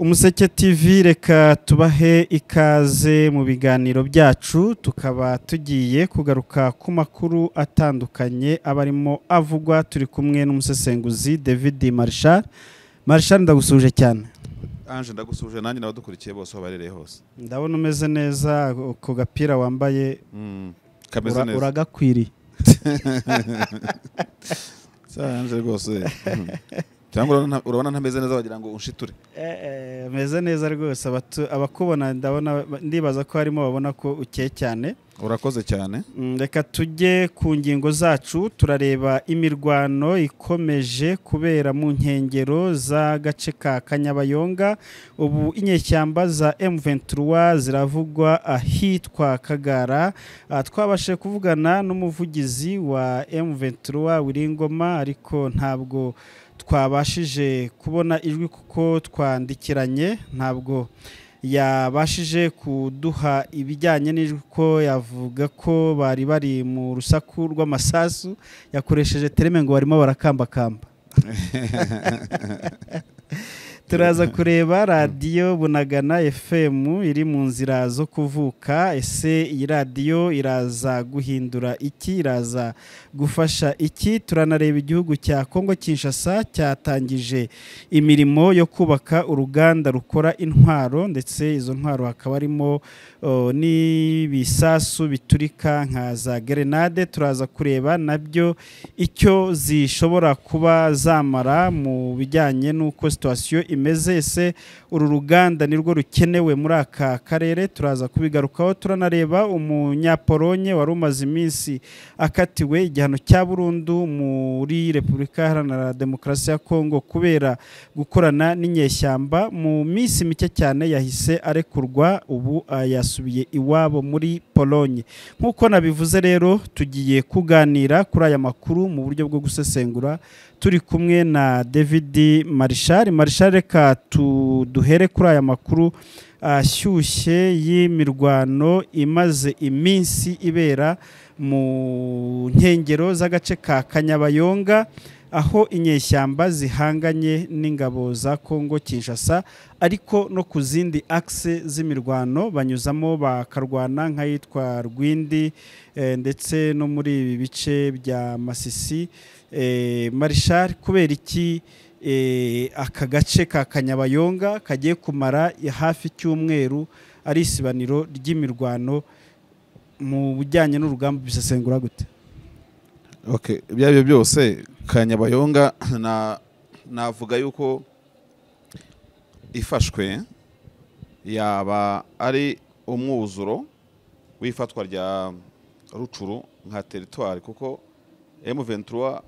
umuseke tv reka tubahe ikaze mu biganiro byacu tukaba tugiye kugaruka ku makuru atandukanye aba arimo avugwa turi kumwe n'umusesenguzi david marshal marshal ndagusuje cyane anje ndagusuje nanjye n'abadukurikiye bose aho barereye hose ndabona umeze neza ku gapira wambaye Mm, kameze ura- neza uragakwiriye Sa, anje rwose Mm. cyangwa urabona- urabona ntameze neza wagira ngo unshiture Eh, ameze neza rwose abatu- abakubona ndabona ndibaza ko harimo babona ko ukeye cyane urakoze cyane Mm, reka tujye ku ngingo zacu turareba imirwano ikomeje kubera mu nkengero z'agace ka kanyabayonga ubu inyeshyamba za M23 ziravugwa ahitwa kagara Ah, twabashije kuvugana n'umuvugizi wa M23 Wiringoma ariko ntabwo twabashije kubona ijwi kuko twandikiranye ntabwo yabashije kuduha ibijyanye n'ijwi ko yavuga ko bari bari mu rusaku rw'amasasu yakoresheje tereme ngo barimo barakambakamba turaza kureba radiyo bunagana fm iri mu nzira zo kuvuka ese iyi radiyo iraza guhindura iki iraza gufasha iki turanareba igihugu cya kongo kinshasa cyatangije imirimo yo kubaka uruganda rukora intwaro ndetse izo ntwaro hakaba harimo oh, n'ibisasu biturika nka za gerenade turaza kureba nabyo icyo zishobora kuba zamara mu bijyanye n'uko situwasiyo imeze ese uru ruganda nirwo rukenewe muri aka karere turaza kubigarukaho turanareba umunyapolonye wari umaze iminsi akatiwe igihano cya burundu muri repubulika iharanira demokarasi ya kongo kubera gukorana n'inyeshyamba mu minsi mike cyane yahise arekurwa ubu ah, yasubiye iwabo muri polonye nk'uko nabivuze rero tugiye kuganira kuri aya makuru mu buryo bwo gusesengura turi kumwe na david marishal marishal reka tu- duhere kuri aya makuru ashyushye y'imirwano imaze iminsi ibera mu nkengero z'agace ka kanyabayonga aho inyeshyamba zihanganye n'ingabo za Kongo Kinshasa ariko no ku zindi akse z'imirwano banyuzamo bakarwana nk'ahitwa Rwindi eh, ndetse no muri ibi bice bya Masisi eh, Marshal kubera iki eh, aka gace ka Kanyabayonga kagiye kumara hafi icyumweru ari isibaniro ry'imirwano mu bijyanye n'urugamba bisesengura gute okay ibyo ari byo byose kanyabayonga na- navuga yuko ifashwe yaba ari umwuzuro w'ifatwa rya rucuru nka teritwari kuko M23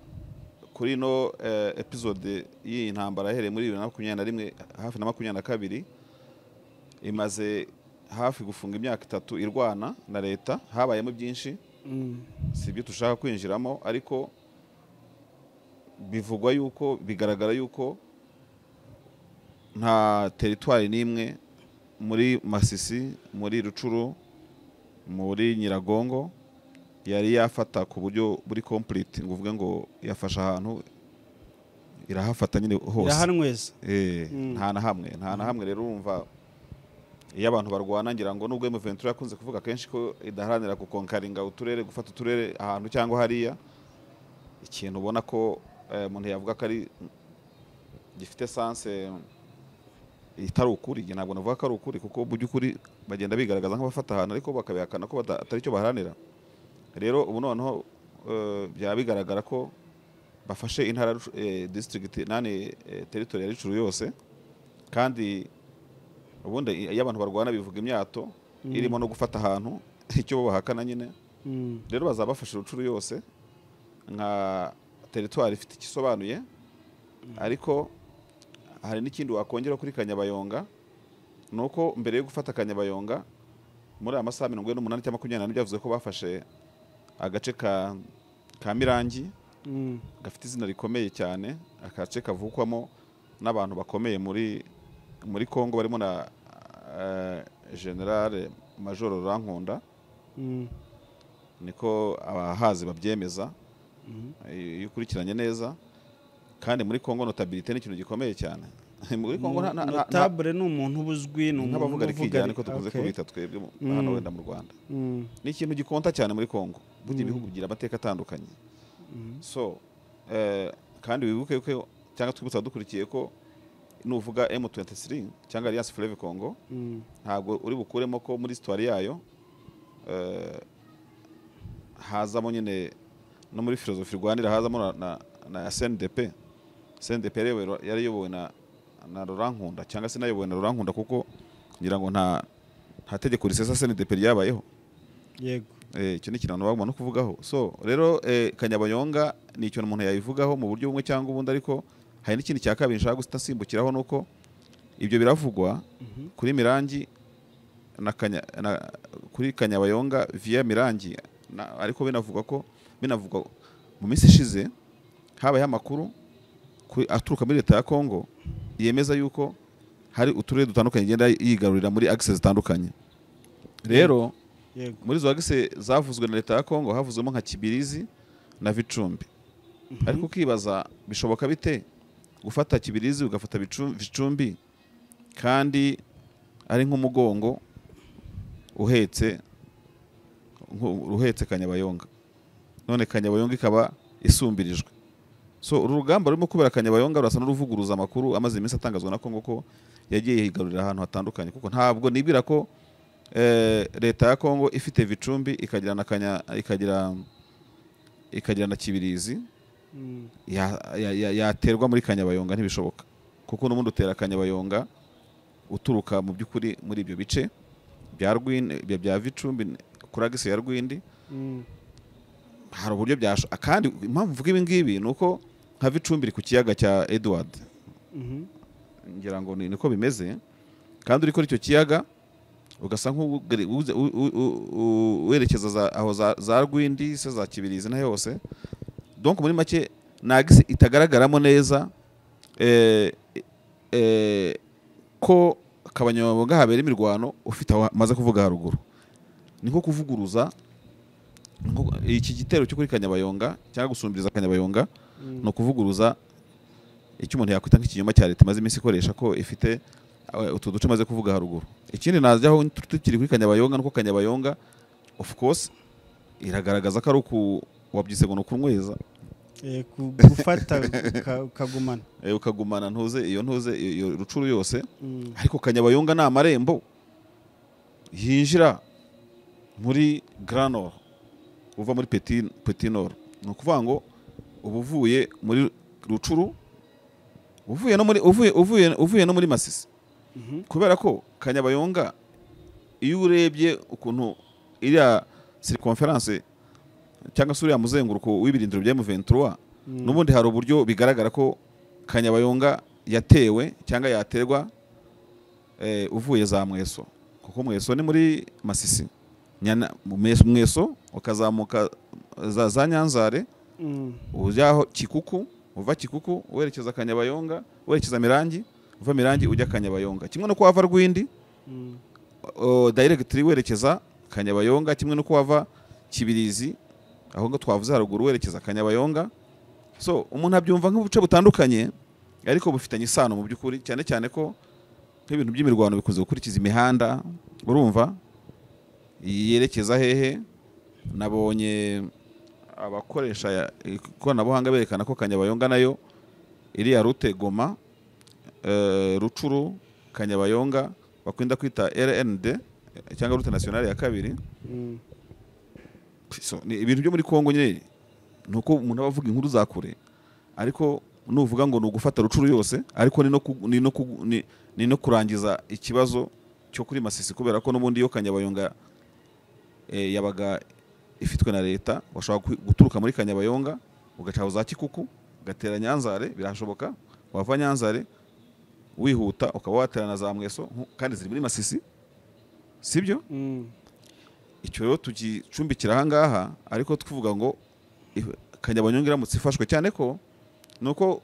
kuri ino eh, episode y'iyi ntambara yahereye muri bibiri na makumyabiri na rimwe hafi na makumyabiri na kabiri imaze hafi gufunga imyaka itatu irwana na leta habayemo byinshi Mm. si ibyo dushaka kwinjiramo ariko bivugwa yuko bigaragara yuko nta teritwari n'imwe muri masisi muri rucuru muri nyiragongo yari yafata ku buryo buri complete ngo uvuge ngo yafashe ahantu irahafata nyine hose irahanyweza Eh, Mm. nta na hamwe nta na hamwe rero urumva iyo abantu barwana ngira ngo nubwo M23 yakunze kuvuga kenshi ko idaharanira gukonkaringa uturere gufata uturere ahantu cyangwa hariya ikintu ubona ko eh, umuntu yavuga ko ari gifite sanse itari ukuri njye ntabwo navuga ko ari ukuri kuko mu by'ukuri bagenda bigaragaza nk'abafata ahantu ariko bakabihakana ko bata- atari cyo baharanira rero ubu noneho eh, byaba bigaragara ko bafashe intara eh, district nane eh, territory ya Rutshuru yose kandi ubundi iyo abantu barwana bivuga imyato Mm. irimo no gufata ahantu icyo bo bahakana nyine Mm. rero bazaba bafashe Rutshuru yose nka teritwari ifite ikisobanuye ariko hari n'ikindi wakongera kuri Kanyabayonga ni uko mbere yo gufata Kanyabayonga muri aya masaha mirongo ine n'umunani cyangwa makumyabiri n'ane byavuze ko bafashe agace ka ka Mirangi Mm. gafite izina rikomeye cyane akace kavukwamo n'abantu bakomeye muri muri Kongo barimo na eh, General Major Rankunda Mm. niko abahazi babyemeza Mhm. iyo ukurikiranye neza kandi muri Kongo notabilite ni ikintu gikomeye cyane muri kongo nta- nta- nta- nta- notabure ni umuntu uba uzwi ni umuntu nk'abavuga uba rikijyana niko dukunze Okay. kubita twebwe mu- hano wenda mu rwanda Mm, ni ikintu gikonta cyane muri kongo burya ibihugu bigira amateka atandukanye so eh, kandi wibuke ko cyangwa twibutsa dukurikiye ko nuvuga m23 cyangwa alliance fleuve congo mm, ntabwo uri bukuremo ko muri sitwari yayo eh, hazamo nyine no muri filozofi rwandira hazamo na, na, na SNDP SNDP yari iyobowe- yari iyobowe na, na Laurent Nkunda cyangwa se inayobowe na Laurent Nkunda kuko ngira ngo nta nta tegeko risesa SNDP ryabayeho yego Eh, icyo ni ikintu abantu bagomba no kuvugaho so rero eh, kanyabayonga ni ikintu umuntu yabivugaho mu buryo bumwe cyangwa ubundi ariko hari n'ikindi cya kabiri nshaka guhita nsimbukiraho ni uko ibyo biravugwa kuri mirangi na kanya, na, kuri kanyabayonga via mirangi na, ariko binavugwa ko binavugwa mu minsi ishize habayeho amakuru kuri- aturuka muri leta ya kongo yemeza yuko hari uturere dutandukanye igenda yigarurira muri agise zitandukanye rero yego muri izo wagise zavuzwe na leta ya kongo havuzwemo nka kibirizi na vicumbi ariko ukibaza bishoboka bite gufata kibirizi ugafata Bicu- vicumbi kandi ari nk'umugongo uhetse nku- uhetse kanyabayonga none kanyabayonga ikaba isumbirijwe so uru rugamba rurimo kubera kanyabayonga rurasa n'uruvuguruza amakuru amaze iminsi atangazwa na kongo ko yagiye yigarurira ahantu hatandukanye kuko ntabwo nibwira ko eh, leta ya kongo ifite vicumbi ikagira na kanya ikagira ikagira na kibirizi Mm, ya- ya- ya- yaterwa muri kanyabayonga ntibishoboka kuko n'ubundi utera kanyabayonga uturuka mu by'ukuri muri ibyo bice bya rwindi bya- bya vicumbi kuri agisi ya rwindi mm, hari uburyo byasho kandi impamvu mvuga ibi ngibi ni uko nka vicumbi iri ku kiyaga cya edward mhm, ngira ngo ni niko bimeze kandi uri kuri icyo kiyaga ugasa nk'ugere- uze- u- u- u- u- werekeza za- aho za- za rwindi se za kibirizi na hose donc muri make nagisi itagaragaramo neza eh, eh, ko kabanyamabanga habera imirwano ufite aho maze kuvuga haruguru ni nko kuvuguruza ni nko- iki gitero cyo kuri kanyabayonga cyangwa gusumbiriza kanyabayonga mm, ni ukuvuguruza icyo umuntu yakwita nk'ikinyoma cya leta imaze iminsi ikoresha ko ifite eh, utu duce maze kuvuga haruguru ikindi najyaho tu- tukiri kuri kanyabayonga nuko kanyabayonga of course iragaragaza ko ari uku wabyise ngo ni ukunyweza eh, ku- gufata uka- ukagumana eh, ukagumana ntuze iyo ntuze iyo iyo rucuru yose Mm, ariko kanyabayonga ni amarembo yinjira muri granor uva muri Petit- Petit Nord ni ukuvuga ngo uba uvuye muri rucuru uvuye no muri uvuye uvuye uvuye no muri masisi mhm, kubera ko kanyabayonga iyo urebye ukuntu iriya circumference cyangwa se uriya muzenguruko w'ibirindiro bya M23 mm, n'ubundi hari uburyo bigaragara ko kanyabayonga yatewe cyangwa yaterwa eh, uvuye za mweso kuko mweso ni muri masisi Nyana- mu Mweso- mweso ukazamuka za, za nyanzare mm, ujyaho kikuku uva kikuku werekeza kanyabayonga werekeza mirangi uva mirangi ujya kanyabayonga kimwe no kuhava rwindi mm, o, directly werekeza kanyabayonga kimwe no kuhava kibirizi aho ngo twavuze haruguru werekeza kanyabayonga so umuntu abyumva nk'ubuce butandukanye ariko bufitanye isano mu by'ukuri cyane cyane ko nk'ibintu by'imirwano bikunze gukurikiza imihanda urumva yerekeza hehe nabonye abakoresha ya- ikoranabuhanga berekana ko kanyabayonga nayo iriya rute goma eh, rucuru kanyabayonga bakunda kwita rnd cyangwa rute nationale ya kabiri mm, so, ni ibintu byo muri kongo nyine ni uko umuntu aba avuga inkuru za kure ariko nuvuga ngo ni ugufata rucuru yose ariko ni no, ku, ni no, ku, ni, ni no kurangiza ikibazo cyo kuri masisi kubera ko n'ubundi iyo kanyabayonga eh, yabaga ifitwe na leta washobora kwi- guturuka muri kanyabayonga ugacaho za kikuku ugatera nyanzare birashoboka wava nyanzare wihuta ukaba watera na za mweso nku- kandi ziri muri masisi sibyo mm, icyo rero tugicumbikira ahangaha ariko tuvuga ngo if- kanyabanyonga iramutse ifashwe cyane ko ni uko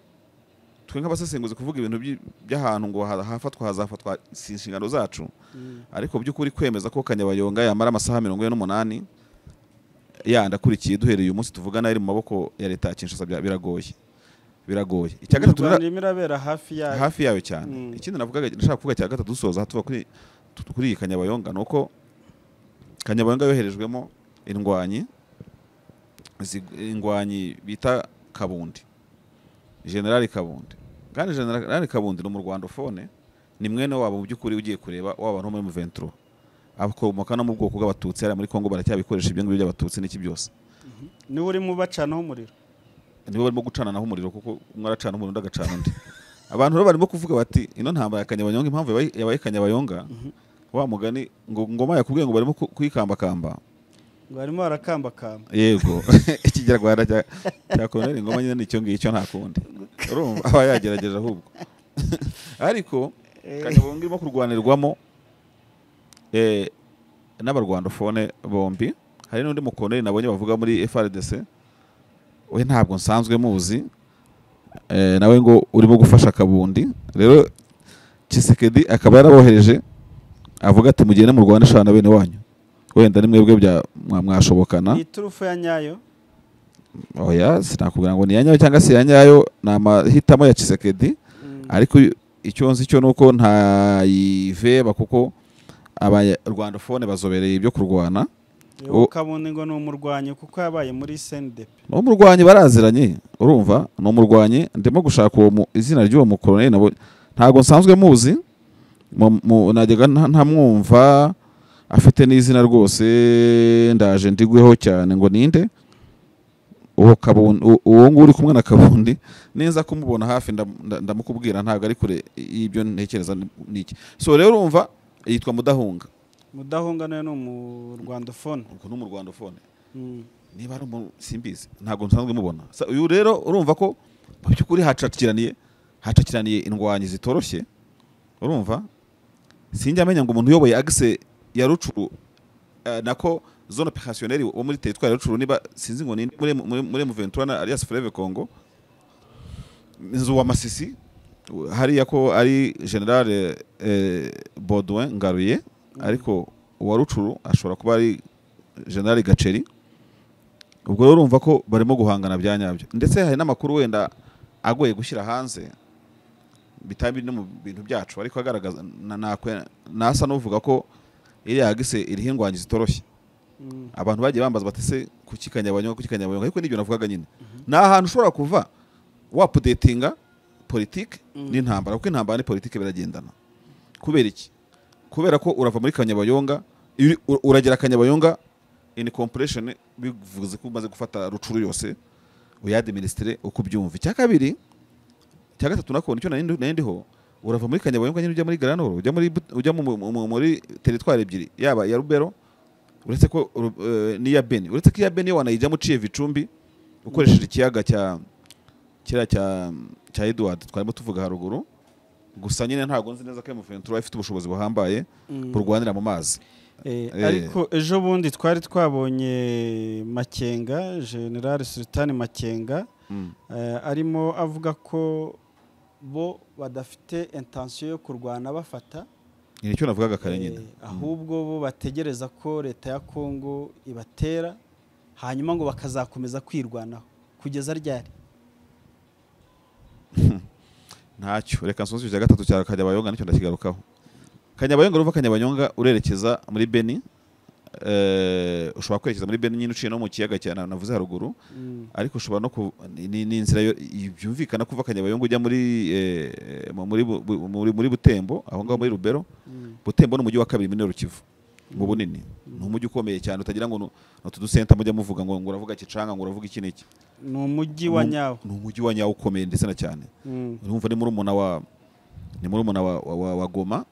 twe nk'abasesenguzi kuvuga ibintu by- by'ahantu ngo ha- hafatwa hazafatwa si inshingano zacu mm, ariko by'ukuri kwemeza ko kanyabayonga yamara amasaha mirongo ine n'umunani yandi akurikiye duhereye uyu munsi tuvugana iri mu maboko ya leta ya Kinshasa bya- biragoye biragoye icya gatatu imirwano irimo irabera hafi yayo hafi yayo cyane Mm. ikindi navugaga ndashaka kuvuga cya gatatu dusoza tuva kuri tu- kuri iyi kanyabayonga ni uko kanyabayonga yoherejwemo indwanyi zi- indwanyi bita kabundi generali kabundi kandi generali kabundi ni umurwandofone ni mwene wabo mu by'ukuri ugiye kureba waba no muri muventuro akomoka no mu bwoko bw'abatutsi hariya muri kongo baracyabikoresha ibyo ngibyo by'abatutsi n'iki byose niwe urimo ubacanaho umuriro nibo barimo gucananaho umuriro kuko umwe aracana umuriro undi agacana undi abantu rero barimo kuvuga bati ino ntambara ya kanyabayonga impamvu yabaye- yabaye kanyabayonga wa mugani ngo ngoma yakubwiye ngo barimo ku- kuyikambakamba ngo barimo barakambakamba yego ikinyarwanda cya cya koloneli ngoma nyine ni icyo ngicyo nta kundi urumva aba yagerageje ahubwo ariko kanyabayonga irimo kurwanirwamo eh, n'abarwandofone bombi hari n'undi mukoloneli nabonye bavuga muri FRDC we ntabwo nsanzwe muzi eh, nawe ngo urimo gufasha kabundi rero Chisekedi akaba yarabohereje avuga ati mugende mu Rwanda shana bene wanyu wenda ni mwebwe bya mwa- mwashobokana ni iturufu ya nyayo oya sinakubwira ngo ni iya nyayo cyangwa se iya nyayo ni amahitamo ya Chisekedi Mm. ariko icyo nzi cyo ni uko ntayiveba kuko abarwandofone bazobereye ibyo kurwana uwo o- kabundi ngo ni umurwanyi kuko yabaye muri sendepe ni umurwanyi baraziranye urumva ni umurwanyi ndimo gushaka uwo mu izina ry'uwo mukoroneli nabo ntabwo nsanzwe muzi mu- mu- najyaga nta- ntamwumva afite n'izina rwose ndaje ndigweho cyane ngo ninde uwo kabundi u- uwo nguwo uri kumwe na kabundi neza kumubona hafi ndam- nda- ndamukubwira ntabwo ari kure y'ibyo ntekereza ni- niki so rero urumva yitwa mudahunga mudahunga nawe ni umurwandofone ubwo ni umurwandofone Mm. niba ari umuntu simbizi ntabwo nsanzwe mubona Sa- uyu rero urumva ko mu by'ukuri hacakiraniye hacakiraniye indwanyi zitoroshye urumva sinjya amenya ngo umuntu uyoboye agise ya rucuru eh, nako zone opérationnelle wo muri teritwari ya rucuru niba sinzi ngo ninde muri muri, muri Muventura na alias Fleve Congo inzu wa Masisi u- hariya ko ari general eh, Baudouin Ngaruye ariko uwa rucuru ashobora kuba ari general Gaceri ubwo rero urumva ko barimo guhangana bya nyabyo ndetse hari n'amakuru wenda agoye gushyira hanze bitaba biri no mu bintu byacu ariko agaragaza na- nakwe- nasa n'uvuga ko iriya gise iriho indwanyi zitoroshye Mm. abantu bagiye bambaza bati se kuki kanyabanyonga kuki kanyabanyonga ariko n'ibyo navugaga nyine ni ahantu ushobora kuva wapudetinga politike Mm. n'intambara kuko intambara ni politike biragendana kubera iki kubera ko urava muri kanyabayonga iyo uri- ur- uragera kanyabayonga in compression bivuze ko umaze gufata rucuru yose uyadiministre uko ubyumva icya kabiri icya gatatu nako nicyo nari ndi- nari ndiho urava muri kanyabayonga nyine ujya muri garanoro ujya muri But- ujya mu- mu- mu- muri teritwari ebyiri yaba iya rubero uretse ko Ru- eh, n'iya beni uretse ko iya beni yo wanayijyamo uciye vicumbi ukoresheje ikiyaga cya kiriya cya cya Edward twarimo tuvuga haruguru gusa nyine ntabwo nzi neza ko Ventura ifite ubushobozi buhambaye Mm. burwanira mu mazi Eh, Eh. ariko ejo bundi twari twabonye makenga general sultan makenga eh, arimo avuga ko bo badafite intensiyo yo kurwana bafata ni icyo navugaga kare nyine eh, ahubwo bo bategereza ko leta ya kongo ibatera hanyuma ngo bakazakomeza kwirwanaho kugeza ryari ntacyo reka nsonze icya gatatu cya kanyabayonga nicyo ndakigarukaho kanyabayonga uruva kanyabayonga urerekeza muri beni eh, ushobora kwerekeza muri beni nyine uciye no mu kiyaga cya na- navuze haruguru Mm. ariko ushobora no ku ni- ni ni inzira yo- i- byumvikana kuva kanyabayonga ujya muri eh, mu- muri Bu- Bu- muri muri butembo aho ngaho muri rubero Mm. butembo ni umujyi wa kabiri muri rukivu mu bunini ni umujyi ukomeye cyane utagira ngo nu- ni utu dusenta mujya muvuga ngo ngo uravuga kicanga ngo uravuga iki n'iki ni umujyi wa Ni- nyawo ni umujyi wa nyawo ukomeye ndetse na cyane Mm. urumva ni murumuna wa ni murumuna wa, wa, wa, wa goma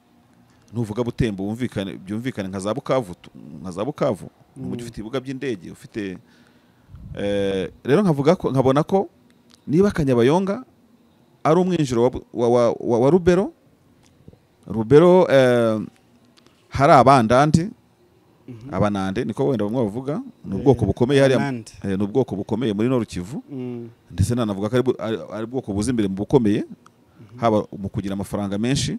nuvuga butembo wumvikane byumvikane nka za bukavu tu- nka za bukavu ni umujyi Mm. ufite ibibuga by'indege ufite eh, rero nkavuga ko nkabona ko niba kanyabayonga ari umwinjiro wa, bu- wa, wa, wa, wa rubero rubero eh, hari abandandi Mhm. abanande niko wenda bamwe bavuga ni Eh, ubwoko bukomeye hariya Anand. eh, ni ubwoko bukomeye muri noru kivu Mm. ndetse nanavuga ko ari bu- ari- ari ubwoko buza imbere mu bukomeye haba mu kugira amafaranga menshi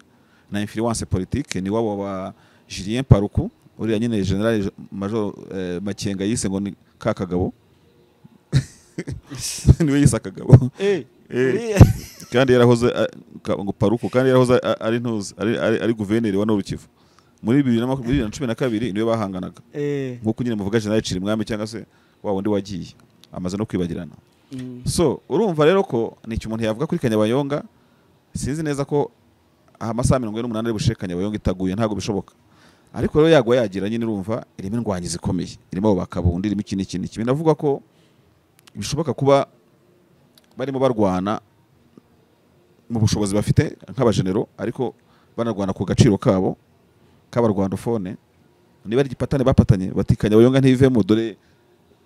na influence politique ni wabo ba Julien Paruku uriya nyine general Je- major eh, Makenga yise ngo ni ka kagabo niwe yise akagabo Eh, kandi yarahoze a- ka- ngo paruko kandi yarahoze a- a- ari ntuzi ari ari- ari guverineri wa Norukivu muri bibiri na makumyabiri bibiri na cumi na kabiri niwe bahanganaga Eh, nk'uko nyine muvuga General Cirimwami cyangwa se wa wundi wagiye amaze no kwibagirana mm, so urumva rero ko nicyo umuntu yavuga kuri kanyabayonga sinzi neza ko amasaha mirongo ine n'umunani ari bushe kanyabayonga itaguye ntabwo bishoboka ariko rero yagwa yagira nyine urumva irimo indwanyi zikomeye irimo abo bakabundi irimo iki n'iki n'iki binavugwa ko bishoboka kuba barimo barwana mu bushobozi bafite nk'abajenero ariko banarwana ku gaciro kabo k'abarwandofone niba ari igipatane bapatanye bati kanyabayonga ntivemo dore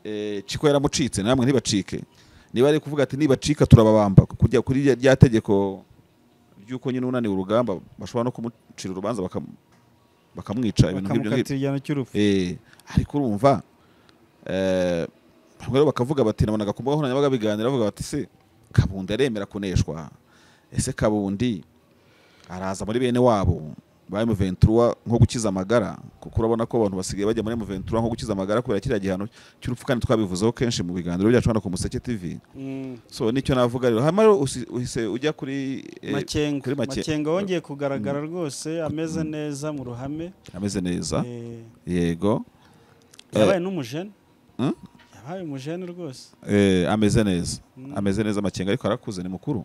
eh, ciko yaramucitse namwe ntibacike niba ari kuvuga ati nibacika turababamba kujya kuri rya- rya tegeko ry'uko nyine unaniwe urugamba bashobora no kumucira urubanza bakam- bakamwica ibintu nk'ibyo ngibyo bakamukatira igihano cy'urupfu Eh, ariko urumva eh, bamwe rero bakavuga bati nabonaga ku mbuga nkoranyambaga biganira bavuga bati se kabundi aremera kuneshwa ese kabundi araza muri bene wabo ba M23 nko gukiza amagara kuko urabona ko abantu basigaye bajya muri M23 nko gukiza amagara kubera kiriya gihano cy'urupfu kandi twabivuzeho kenshi mu biganiro byacu hano ku Museke TV Mm, so nicyo navuga rero hanyuma rero usi- uhise ujya kuri eh, makenga kuri Make- makenga wongeye kugaragara rwose ameze neza mu ruhame ameze neza Eh, yego Eh, yabaye n'umujene Hmm? yabaye umujene rwose Eh, ameze neza Mm. ameze neza amakenga ariko arakuze ni mukuru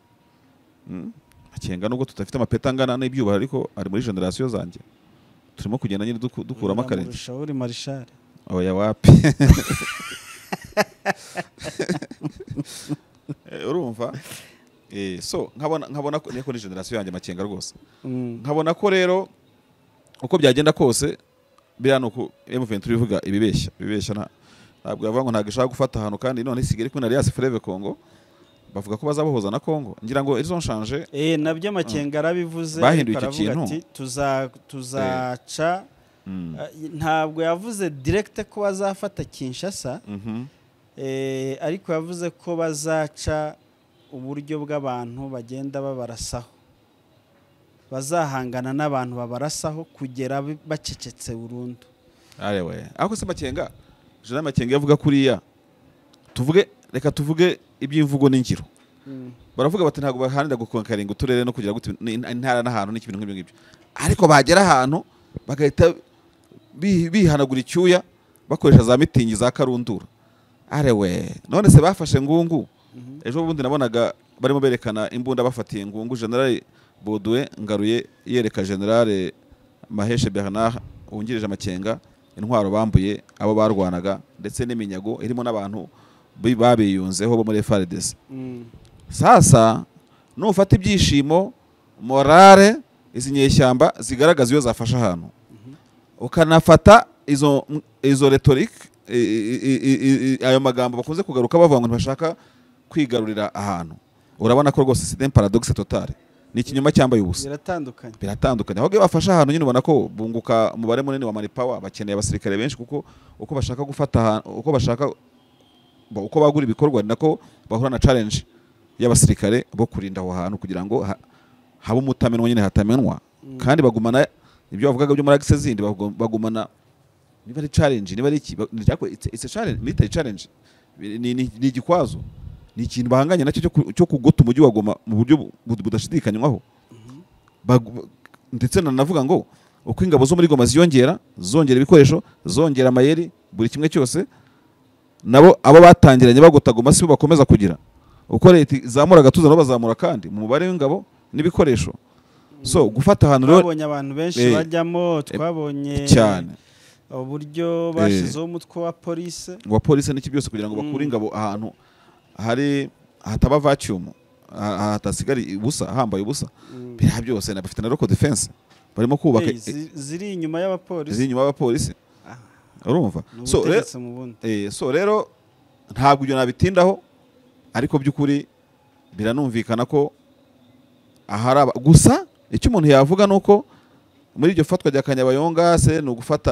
Mm. amakenga nubwo tudafite amapeti angana n'ibyubahiro ariko ari muri generasiyo zanjye turimo kugenda nyine duku- dukuramo akarenze Biramurusha uri marishari oya wapi Eh, urumva Eh, so nkabona nkabona ko niko ni generasiyo yanjye amakenga rwose Mm, nkabona ko rero uko byagenda kose biriya ni uku M23 ivuga ibibeshya ibibeshya nta- ntabwo yavuga ngo ntabwo ishaka gufata ahantu kandi none isigaye iri kumwe na Alliance Fleuve Congo bavuga ko bazabohoza na Congo ngira ngo ils ont changé eh nabyo makenga arabivuze Bahinduye ariko icyo aravuga kintu? ati, tuza tuzaca Mm. eh, ntabwo yavuze direkite ko bazafata kinshasa Mhm. Eh, ariko yavuze ko bazaca uburyo bw'abantu bagenda babarasaho bazahangana n'abantu babarasaho kugera bi- bacecetse burundu Ari we ariko se Makenga Jean Makenga yavuga kuriya tuvuge reka tuvuge iby'imvugo n'ingiro baravuga bati ntabwo baharanira gukonkaringa uturere no kugira gute ni- intara n'ahantu n'ibintu nk'ibyo ngibyo ariko bagera ahantu bagahita bi- bihanagura icyuya bakoresha za mitingi za karundura arewe none se bafashe ngungu Mhm. ejo bundi nabonaga barimo berekana imbunda bafatiye ngungu generale boduwe ngaruye yereka generale maheshe bernard wungirije amakenga intwaro bambuye abo barwanaga ndetse n'iminyago irimo n'abantu bi- babiyunzeho bo muri frdc Mm. sasa nufata ibyishimo morale izi nyeshyamba zigaragaza iyo zafashe ahantu ukanafata izo izo retorike ayo magambo bakunze kugaruka bavuga ngo ntibashaka kwigarurira ahantu urabona ko rwose sida paradoxe totale ni ikinyoma cyambaye ubusa biratandukanye biratandukanye ahubwo iyo bafashe ahantu nyine ubona ko bunguka umubare munini wa manipawa bakeneye abasirikare benshi kuko uko bashaka gufata ahantu uko bashaka ba- uko bagura ibikorwa ni nako bahura na challenge y'abasirikare bo kurinda aho hantu kugira ngo ha- habe umutamenwa nyine hatamenwa Mm. kandi bagumana ibyo bavugaga byo muri agise zindi bagu- bagumana niba ari challenge niba ari iki ba- ni icyako- it's- it's a challenge military challenge Ni- ni ni- ni igikwazo ni ikintu bahanganye nacyo cyo ku- cyo kugota umujyi wa Goma mu buryo bu- bu- budashidikanywaho Bagu- ndetse nanavuga ngo uko ingabo zo muri Goma ziyongera zongera ibikoresho zongera amayeri buri kimwe cyose nabo abo batangiranye bagota Goma si bo bakomeza kugira uko leta izamura agatuza nabo bazamura kandi mu mubare w'ingabo n'ibikoresho so gufata ahantu rero twabonye abantu benshi Eh. bajyamo twabonye cyane uburyo bashyizeho umutwe wa polisi wa polisi n'iki byose kugira ngo bakure Mm. ingabo ahantu hari hataba vacuum ha- hatasigara ubusa hambaye ubusa Mm. biriya byose na bafite na local defense barimo kubaka Eh, zi- ziri inyuma y'abapolisi ziri inyuma y'abapolisi Ah. urumva ni so rero ubutegetsi mu bundi Eh, so rero ntabwo ibyo nabitindaho ariko by'ukuri biranumvikana ko ahari aba- gusa icyo umuntu yavuga ni uko muri iryo fatwa rya kanyabayonga se ni ugufata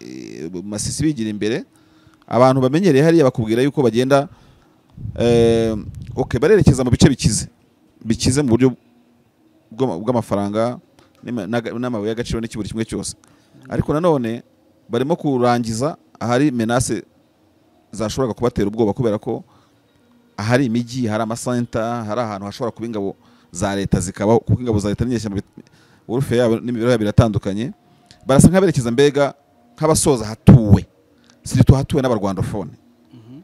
eh, masisi bigira imbere abantu bamenyereye hariya bakubwira yuko bagenda eh, okay, barerekeza mu bice bikize bikize mu buryo bw'ama- bw'amafaranga n'ima- n'aga- n'amabuye y'agaciro n'iki buri kimwe cyose ariko nanone barimo kurangiza ahari menase zashoboraga kubatera ubwoba kubera ko ahari imijyi hari amasenta hari ahantu hashobora kuba ingabo za leta zikabaho kuko ingabo za leta n'inyeshyamba urufe yabo n'imibereho yabo iratandukanye barasa nk'aberekeza mbega nk'abasoza hatuwe si tuhatuwe n'abarwandofone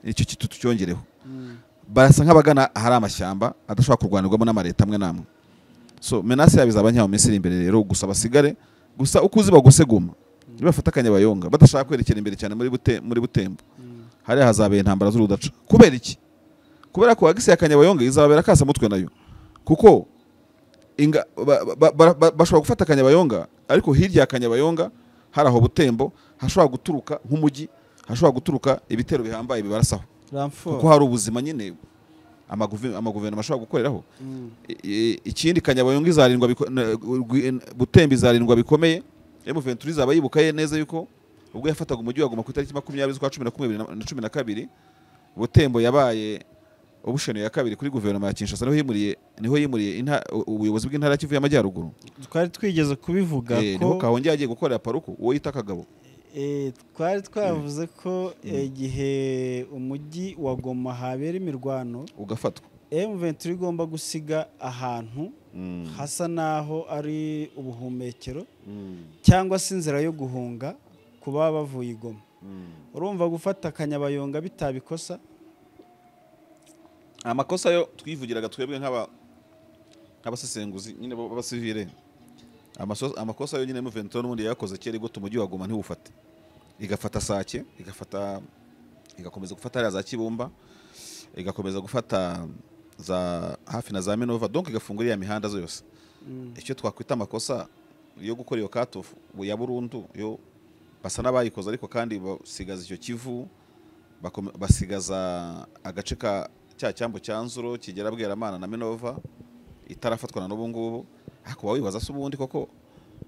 icyo kintu tucyongereho barasa nk'abagana ahari amashyamba adashobora kurwanirwamo n'amaleta amwe n'amwe so menase yabo izaba nkeya mu minsi iri imbere rero gusa basigare gusa uko uzi baguseguma nibafata akanyabayonga badashaka kwerekera imbere cyane muri bute muri butembo hariya hazabera intambara z'urudaca kubera iki kubera ko wagisiye akanyabayonga izababera kasa mutwe nayo kuko inga- ba- ba- ba- ba- bashobora gufata akanyabayonga ariko hirya ya kanyabayonga hari aho butembo hashobora guturuka nk'umujyi hashobora guturuka ibitero bihambaye bibarasaho kuko ramfo hari ubuzima nyine amaguve- amaguverinoma ashobora gukoreraho Mm. I- i- ikindi kanyabayonga izarindwa biko- na- gwi- butembo izarindwa bikomeye M23 izaba yibuka ye neza yuko ubwo yafataga umujyi waguma ku itariki makumyabiri z'ukwa cumi na kumwe bibiri na- na cumi na kabiri butembo yabaye obusheni ya kabiri kuri guverinoma ya kinshasa niho yimuriye niho yimuriye inta- u- ubuyobozi bw'intara ya kivu y'amajyaruguru twari twigeze kubivuga Eh, niho ko kahongera yagiye gukorera paruku uwo yita kagabo eh, twari twavuze ko igihe umujyi wa goma habera imirwano ugafatwa M23 igomba gusiga ahantu Mm. hasa naho ari ubuhumekero Mm. cyangwa se inzira yo guhunga ku baba bavuye i goma Mm. urumva gufata akanyabayonga bitabikosa amakosa yo twivugiraga twebwe nk'aba- nk'abasesenguzi nyine b'aba- b'abasivile amaso- amakosa yo nyine muventuro n'ubundi yayakoze kera igota umujyi waguma ntiwufate igafata sake igafata igakomeza gufata hariya za kibumba igakomeza gufata za hafi na za minova donc igafunga iriya mihanda yose Mm. icyo twakwita amakosa yo gukora iyo katofu ya burundu yo basa n'abayikoze ariko kandi basigaza icyo kivu bakome- basigaza agace ka cya cyambu cya nzuro kigera bweramana na minova itarafatwa na n'ubu ngubu hakuba wibaza se ubundi koko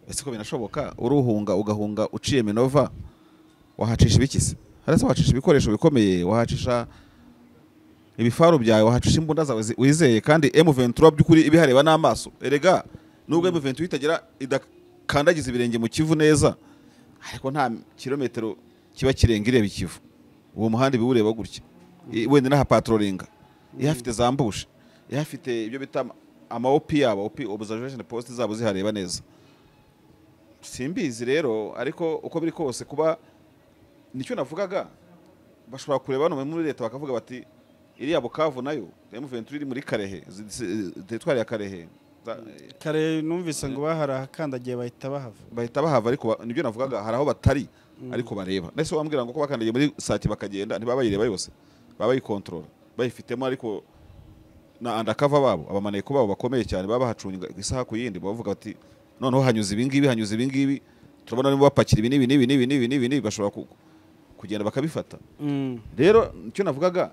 ese ko binashoboka uruhunga ugahunga uciye minova wahacisha ibikisi harasa wahacisha ibikoresho bikomeye wahacisha ibifaru byawe wahacisha imbunda zawe zi- wizeye kandi M23 by'ukuri ibihareba n'amaso erega nubwo M23 itagera idakandagiza ibirenge mu Kivu neza ariko nta kilometero kiba kirenga ireba ikivu uwo muhanda iba iwureba gutya I- wenda n'ahapatrolinga ihafite zambushe ihafite ibyo bita ama- ama OP yabo OP observation post zabo zihareba neza simbizi rero ariko uko biri kose kuba nicyo navugaga bashobora kureba hano muri leta bakavuga bati iriya bukavu nayo M23 iri muri Karehe zi- zi- teritwari ya Karehe Za- kare numvise ngo bahari ahakandagiye bahita bahava bahita bahava ariko ba- nibyo navugaga hari aho batari ariko bareba ndetse wambwira ngo ko bakandagiye muri sati bakagenda ntibaba bayireba yose baba bayikontorora bayifitemo ariko na undercover babo abamaneko babo bakomeye cyane baba bahacunga isaha ku yindi bavuga bati noneho hanyuze ibi ngibi hanyuze ibi ngibi turabona niba bapakira ibi n'ibi n'ibi n'ibi n'ibi n'ibi n'ibi bashobora ku- kugenda bakabifata Mm. rero icyo navugaga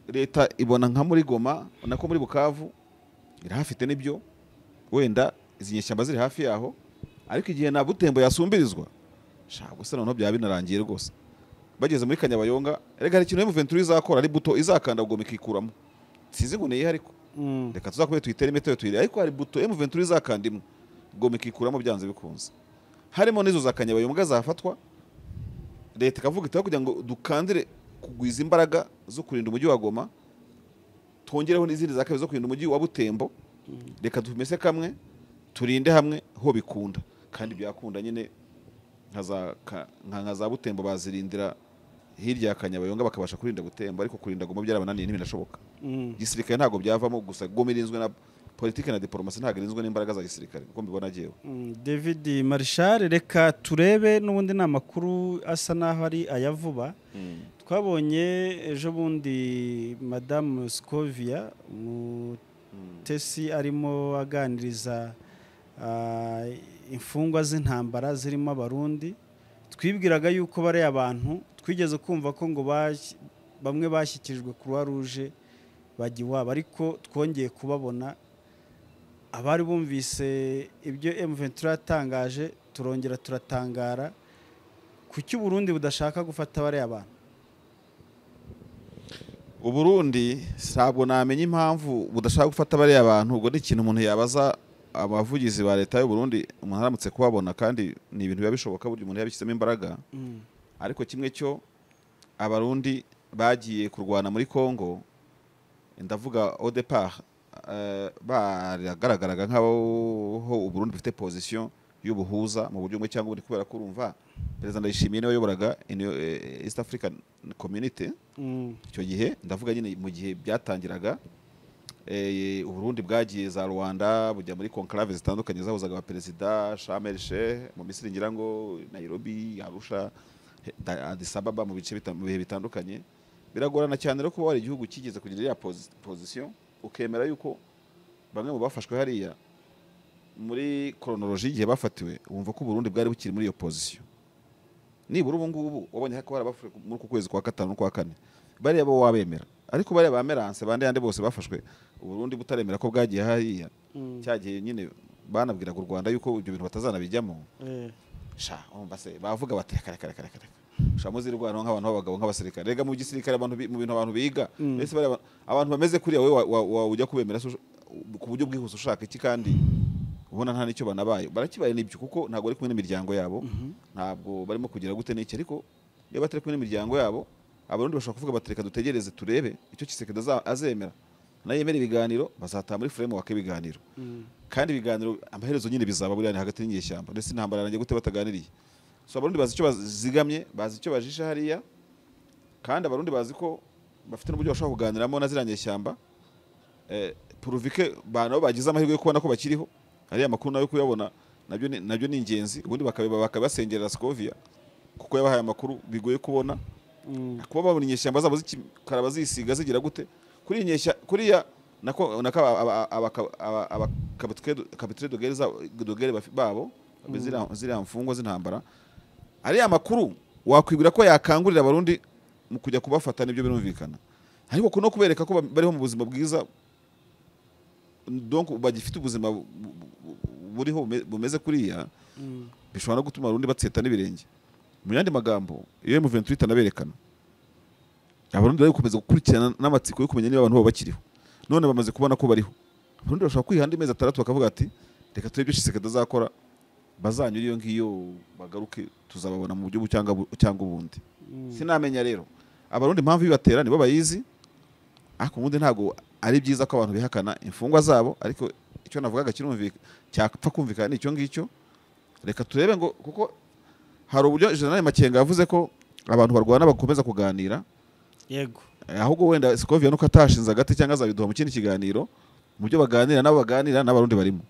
leta ibona nka muri goma nako muri bukavu irahafite n'ibyo wenda izi nyeshyamba ziri hafi yaho ariko igihe na butembo yasumbirizwa shaka gusa noneho byaba binarangiye rwose bageze muri kanyabayonga rega hari ikintu M23 izakora ari buto izakanda goma ikikuramo sinzi ngo niyihe ariko Mm. reka tuzakubye tuyitere imitobe tuyire ariko hari buto M23 izakanda imwe goma ikikuramo byanze bikunze harimo n'izo za kanyabayonga zafatwa leta ikavuga itaho kugira ngo dukandire kugwiza imbaraga zo kurinda umujyi wa goma twongereho n'izindi za kabiri zo kurinda umujyi wa butembo reka tumese kamwe turinde hamwe ho bikunda kandi byakunda nyine nka za ka- nka- nka za butembo bazirindira hirya ya kanyabayonga bakabasha kurinda butembo ariko kurinda goma byarabananiye ntibinashoboka Mm. igisirikare ntabwo byavamo gusa goma irinzwe na politiki na diporomasi ntabwo irinzwe n'imbaraga za gisirikare uko mbibona agiyewe Mm, david marishal reka turebe n'ubundi ni amakuru asa naho ari aya vuba twabonye ejo bundi madamu scovia umutesi arimo aganiriza ah, imfungwa z'intambara zirimo abarundi twibwiraga yuko bariya bantu twigeze kumva ko ngo bashyi- bamwe bashyikirijwe croix rouge bajya iwabo ariko twongeye kubabona abari bumvise ibyo M23 yatangaje turongera turatangara kuki uburundi budashaka gufata bariya bantu uburundi ntabwo namenya impamvu budashaka gufata bariya bantu ubwo ni ikintu umuntu yabaza abavugizi ba leta y'uburundi umuntu aramutse kubabona kandi ni ibintu biba bishoboka burya umuntu yabishyizemo imbaraga Mm. ariko kimwe cyo abarundi bagiye kurwana muri kongo ndavuga au départ eh, baragaragaraga nk'aho uburundi bufite position y'ubuhuza mu buryo bumwe cyangwa ubundi kubera ko urumva perezida ndayishimiye niwe wayoboraga Inu- eh, east african community Mm. icyo gihe ndavuga nyine mu gihe byatangiraga eh, uburundi bwagiye za rwanda bujya muri konklave zitandukanye zahuzaga abaperezida shamel sheh mu misiri ngira ngo nairobi arusha he- Da- addis ababa mu bice bita- mu bihe bitandukanye biragorana cyane rero kuba wari igihugu kigeze kugira ya position ukemera yuko bamwe mu bafashwe hariya muri koronoloji y'igihe bafatiwe wumva ko uburundi bwari bukiri muri iyo position nibura ubu ngubu wabonye ko barabafashwe muri uku kwezi kwa gatanu n'ukwa kane bariya bo wabemera ariko bariya ba meranse bande yandi bose bafashwe uburundi butaremera ko bwagiye hariya Mm. cya gihe nyine banabwiraga u rwanda yuko ibyo bintu batazanabijyamo Eh. sha urumva se bavuga bati reka reka reka reka reka sha muzi rwanda nk'abantu b'abagabo nk'abasirikare rega mu gisirikare abantu bi- mu bintu abantu biga Mm. mbese bariya ba- abantu bameze kuriya wowe wa- wa- wa- ujya kubemera se usha- ku buryo bwihuse ushaka iki kandi ubona nta n'icyo banabaye barakibaye n'ibyo kuko ntabwo bari kumwe n'imiryango yabo ntabwo barimo kugira gute n'iki ariko iyo batari kumwe n'imiryango yabo abarundi bashobora kuvuga bati reka dutegereze turebe icyo kisekedi azemera nayemera ibiganiro bazataha muri frame wake ibiganiro Mm. kandi ibiganiro amaherezo nyine bizaba buriya ni hagati y'inyeshyamba ndetse intambara yarangiye gute bataganiriye so abarundi bazi icyo bazigamye bazi icyo bajisha hariya kandi abarundi bazi ko bafite n'uburyo bashobora kuganiramo na ziriya nyeshyamba eh, puruvike ba- nabo bagize amahirwe yo kubona ko bakiriho hariya amakuru nayo kuyabona nabyo ni- nabyo ni ingenzi ubundi bakabiba- bakabasengerera sikovia kuko yabahaye amakuru bigoye kubona Mm. kuba babona inyeshyamba zabo zikimikara bazisiga zigira gute kuri iyi nyeshya kuriya nako nako abakabitre de guerre zabo- de guerre bafi- babo ziriya- ziriya mfungwa z'intambara ariya makuru wakwibwira ko yakangurira abarundi mu kujya kubafata nibyo birumvikana ariko kuno kubereka ko ba- bariho mu buzima bwiza donc bagifite ubuzima bu- bu- bu- buriho bume- bumeze kuriya Mm. bishobora no gutuma abarundi batseta n'ibirenge mu yandi magambo iyo M23 itanaberekana abarundi bari gukomeza gukurikirana n'amatsiko yo kumenya niba abantu babo bakiriho none bamaze kubona ko bariho abarundi bashobora kwiha andi mezi atandatu bakavuga ati reka turebe ibyo Tshisekedi azakora bazanyura iyo ngiyo bagaruke tuzababona mu buryo bu- cyangwa bu- cyangwa ubundi Mm. sinamenya rero abarundi impamvu bibatera nibo bayizi ariko ubundi ntabwo ari byiza ko abantu bihakana imfungwa zabo ariko icyo navugaga kirumvika cyapfa kumvikana ni icyo ngicyo reka turebe ngo kuko hari uburyo general makenga yavuze ko abantu barwana bakomeza kuganira Yego. Eh, ahubwo wenda sikovia nuko atashinze agati cyangwa azabiduha mu kindi kiganiro mu byo baganira n'abo baganira n'abarundi barimo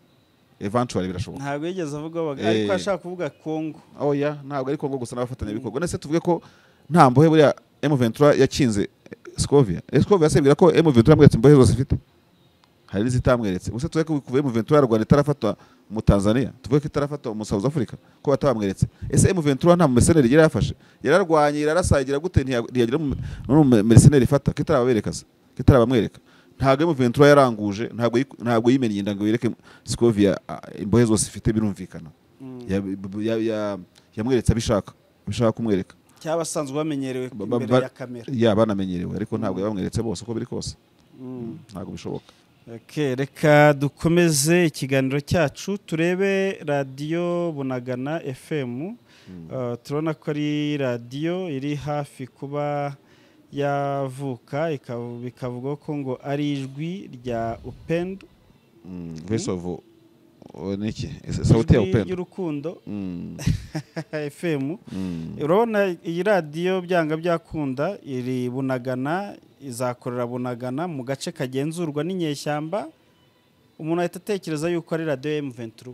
eventually birashoboka Ntabwo yigeze avuga abaga Eh. ariko ashaka kuvuga Kongo. oya ntabwo ari Kongo gusa n'abafatanyabikorwa nese tuvuge ko nta mbohe buriya M23 yakinze Scovia Scovia asebwira ko M23 yamweretse imbohe zose ifite hari n'izitamweretse gusa tuvuge ko kuva M23 yarwana itarafatwa mu Tanzania tuvuge ko itarafatwa mu South Africa ko batabamweretse ese M23 nta mercenaire yari yafashe yararwanye irarasagira gute ntiya- ntiyagira mu- n'uwo mu- mercenaire ifata kitarababereka se kitarabamwereka ntabwo M23 yaranguje ntabwo yi- ntabwo yimennye inda ngo yereke Scovia ah, imbohe zose ifite birumvikana Mm. ya- ya- ya- yamweretse abishaka abishaka kumwereka Cyabasanzwe bamenyerewe Ba- ba- imbere ba- ya kamera. ya banamenyerewe ariko ntabwo yabamweretse bose uko biri kose Mm. ntabwo bishoboka Okay, reka dukomeze ikiganiro cyacu turebe radiyo bunagana fm Uh, turabona ko ari radiyo iri hafi kuba yavuka ikav- bikavugwa ko ngo ari ijwi rya upendo Mm, voice of o- niki Ese- sauti ya ijwi upendo ry'urukundo Mm, fm mm. urabona iyi radiyo byanga byakunda iri bunagana izakorera bunagana mu gace kagenzurwa n'inyeshyamba umuntu ahita atekereza yuko ari radiyo ya M23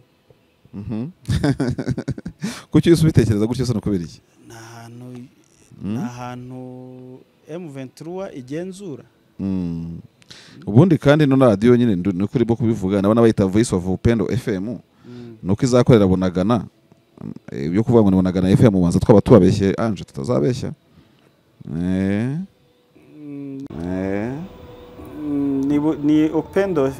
Mhm. kuki iyo ubitekereza gutyo se nukubera iki ni ahantu Mm. ni ahantu M23 igenzura Mm. ubundi kandi ino radiyo nyine ndu- nuko urimo kubivuga nabona bayita voice of upendo fm Mm. nuko izakorera bunagana eh, ibyo kuvuga ngo ni bunagana fm ubanza twaba tubabeshye anje tutazabeshya eh. Mm, Eh. ni, bu- ni upendo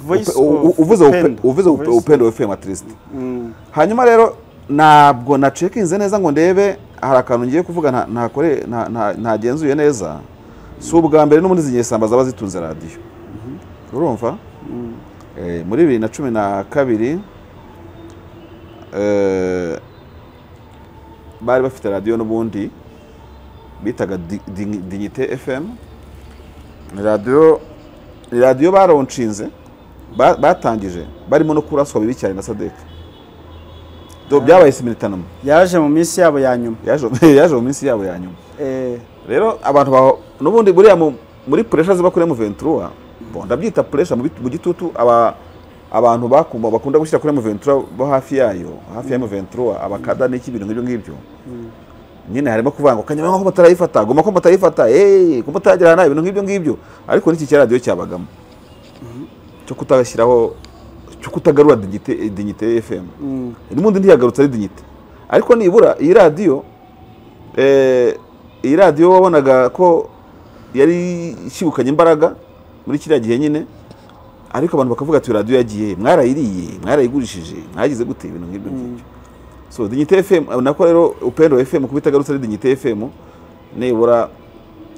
voice Upe- u- u- of uvuze upe- upendo. uvuze upe- Voice- upendo fm at least Mm. hanyuma rero ntabwo nacekinze neza ngo ndebe hari akantu ngiye kuvuga nta- ntakore nta- nta- ntagenzuye neza si ubwa mbere n'ubundi izi nyesamba zaba zitunze radiyo urumva Mm. Eh, muri bibiri na cumi na kabiri eh, bari bafite radiyo n'ubundi bitaga Di- Di- dignité fm ni radiyo ni radiyo baronshinze ba- batangije barimo no kuraswa bibi cyane na sadeke byabaye simiritanoma yaje mu minsi yabo ya nyuma yaje yaje mu minsi yabo ya nyuma Eh, rero abantu baho n'ubundi buriya mu- muri puresha ziba kuri M23 bon ndabyita puresha mu bit- mu gitutu aba abantu bakuma bakunda gushyira kuri M23 bo hafi yayo hafi ya M23 abakada n'iki bintu nk'ibyo ngibyo nyine harimo kuvanga kanyama ko batarayifata goma ko batarayifata eh ko batagirana ibintu nk'ibyo ngibyo ariko n'iki cya radio cyabagamo cyo kutashyiraho cyo kutagarura dignité dignité FM mm, n'ubundi ntiyagarutse ari dignité ariko nibura iyi radiyo eh, iyi radiyo wabonaga ko yari ishyibukanye imbaraga muri kiriya gihe nyine ariko abantu bakavuga ati radiyo yagiye mwarayiriye mwarayigurishije mwagize gute ibintu nk'ibyo ngibyo so dignité fm eh, nako rero upendo fm kuba itagarutse ari dignité fm nibura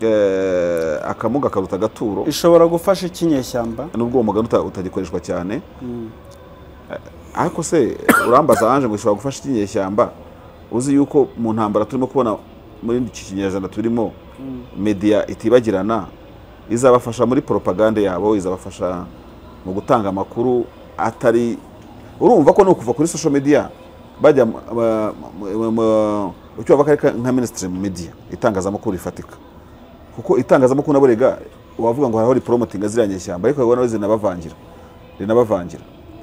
eh, akamuga karuta agaturo ishobora gufasha iki nyeshyamba nubwo uwo mugani uta- utagikoreshwa cyane ariko se urambaza ange ngo ishobora gufasha ikinyeshyamba uzi yuko mu ntambara turimo kubona muri iki kinyejana turimo media itibagirana izabafasha muri poropagande yabo izabafasha mu gutanga amakuru atari urumva ko ni ukuva kuri social media bajya mu- ba- mu- mu- icyo bavuga ko ari nka minisitiri mu media itangazamakuru rifatika kuko itangazamakuru nabo rega wavuga ngo haraho riporomotinga ziriya nyeshyamba ariko ubona zinabavangira rinabavangira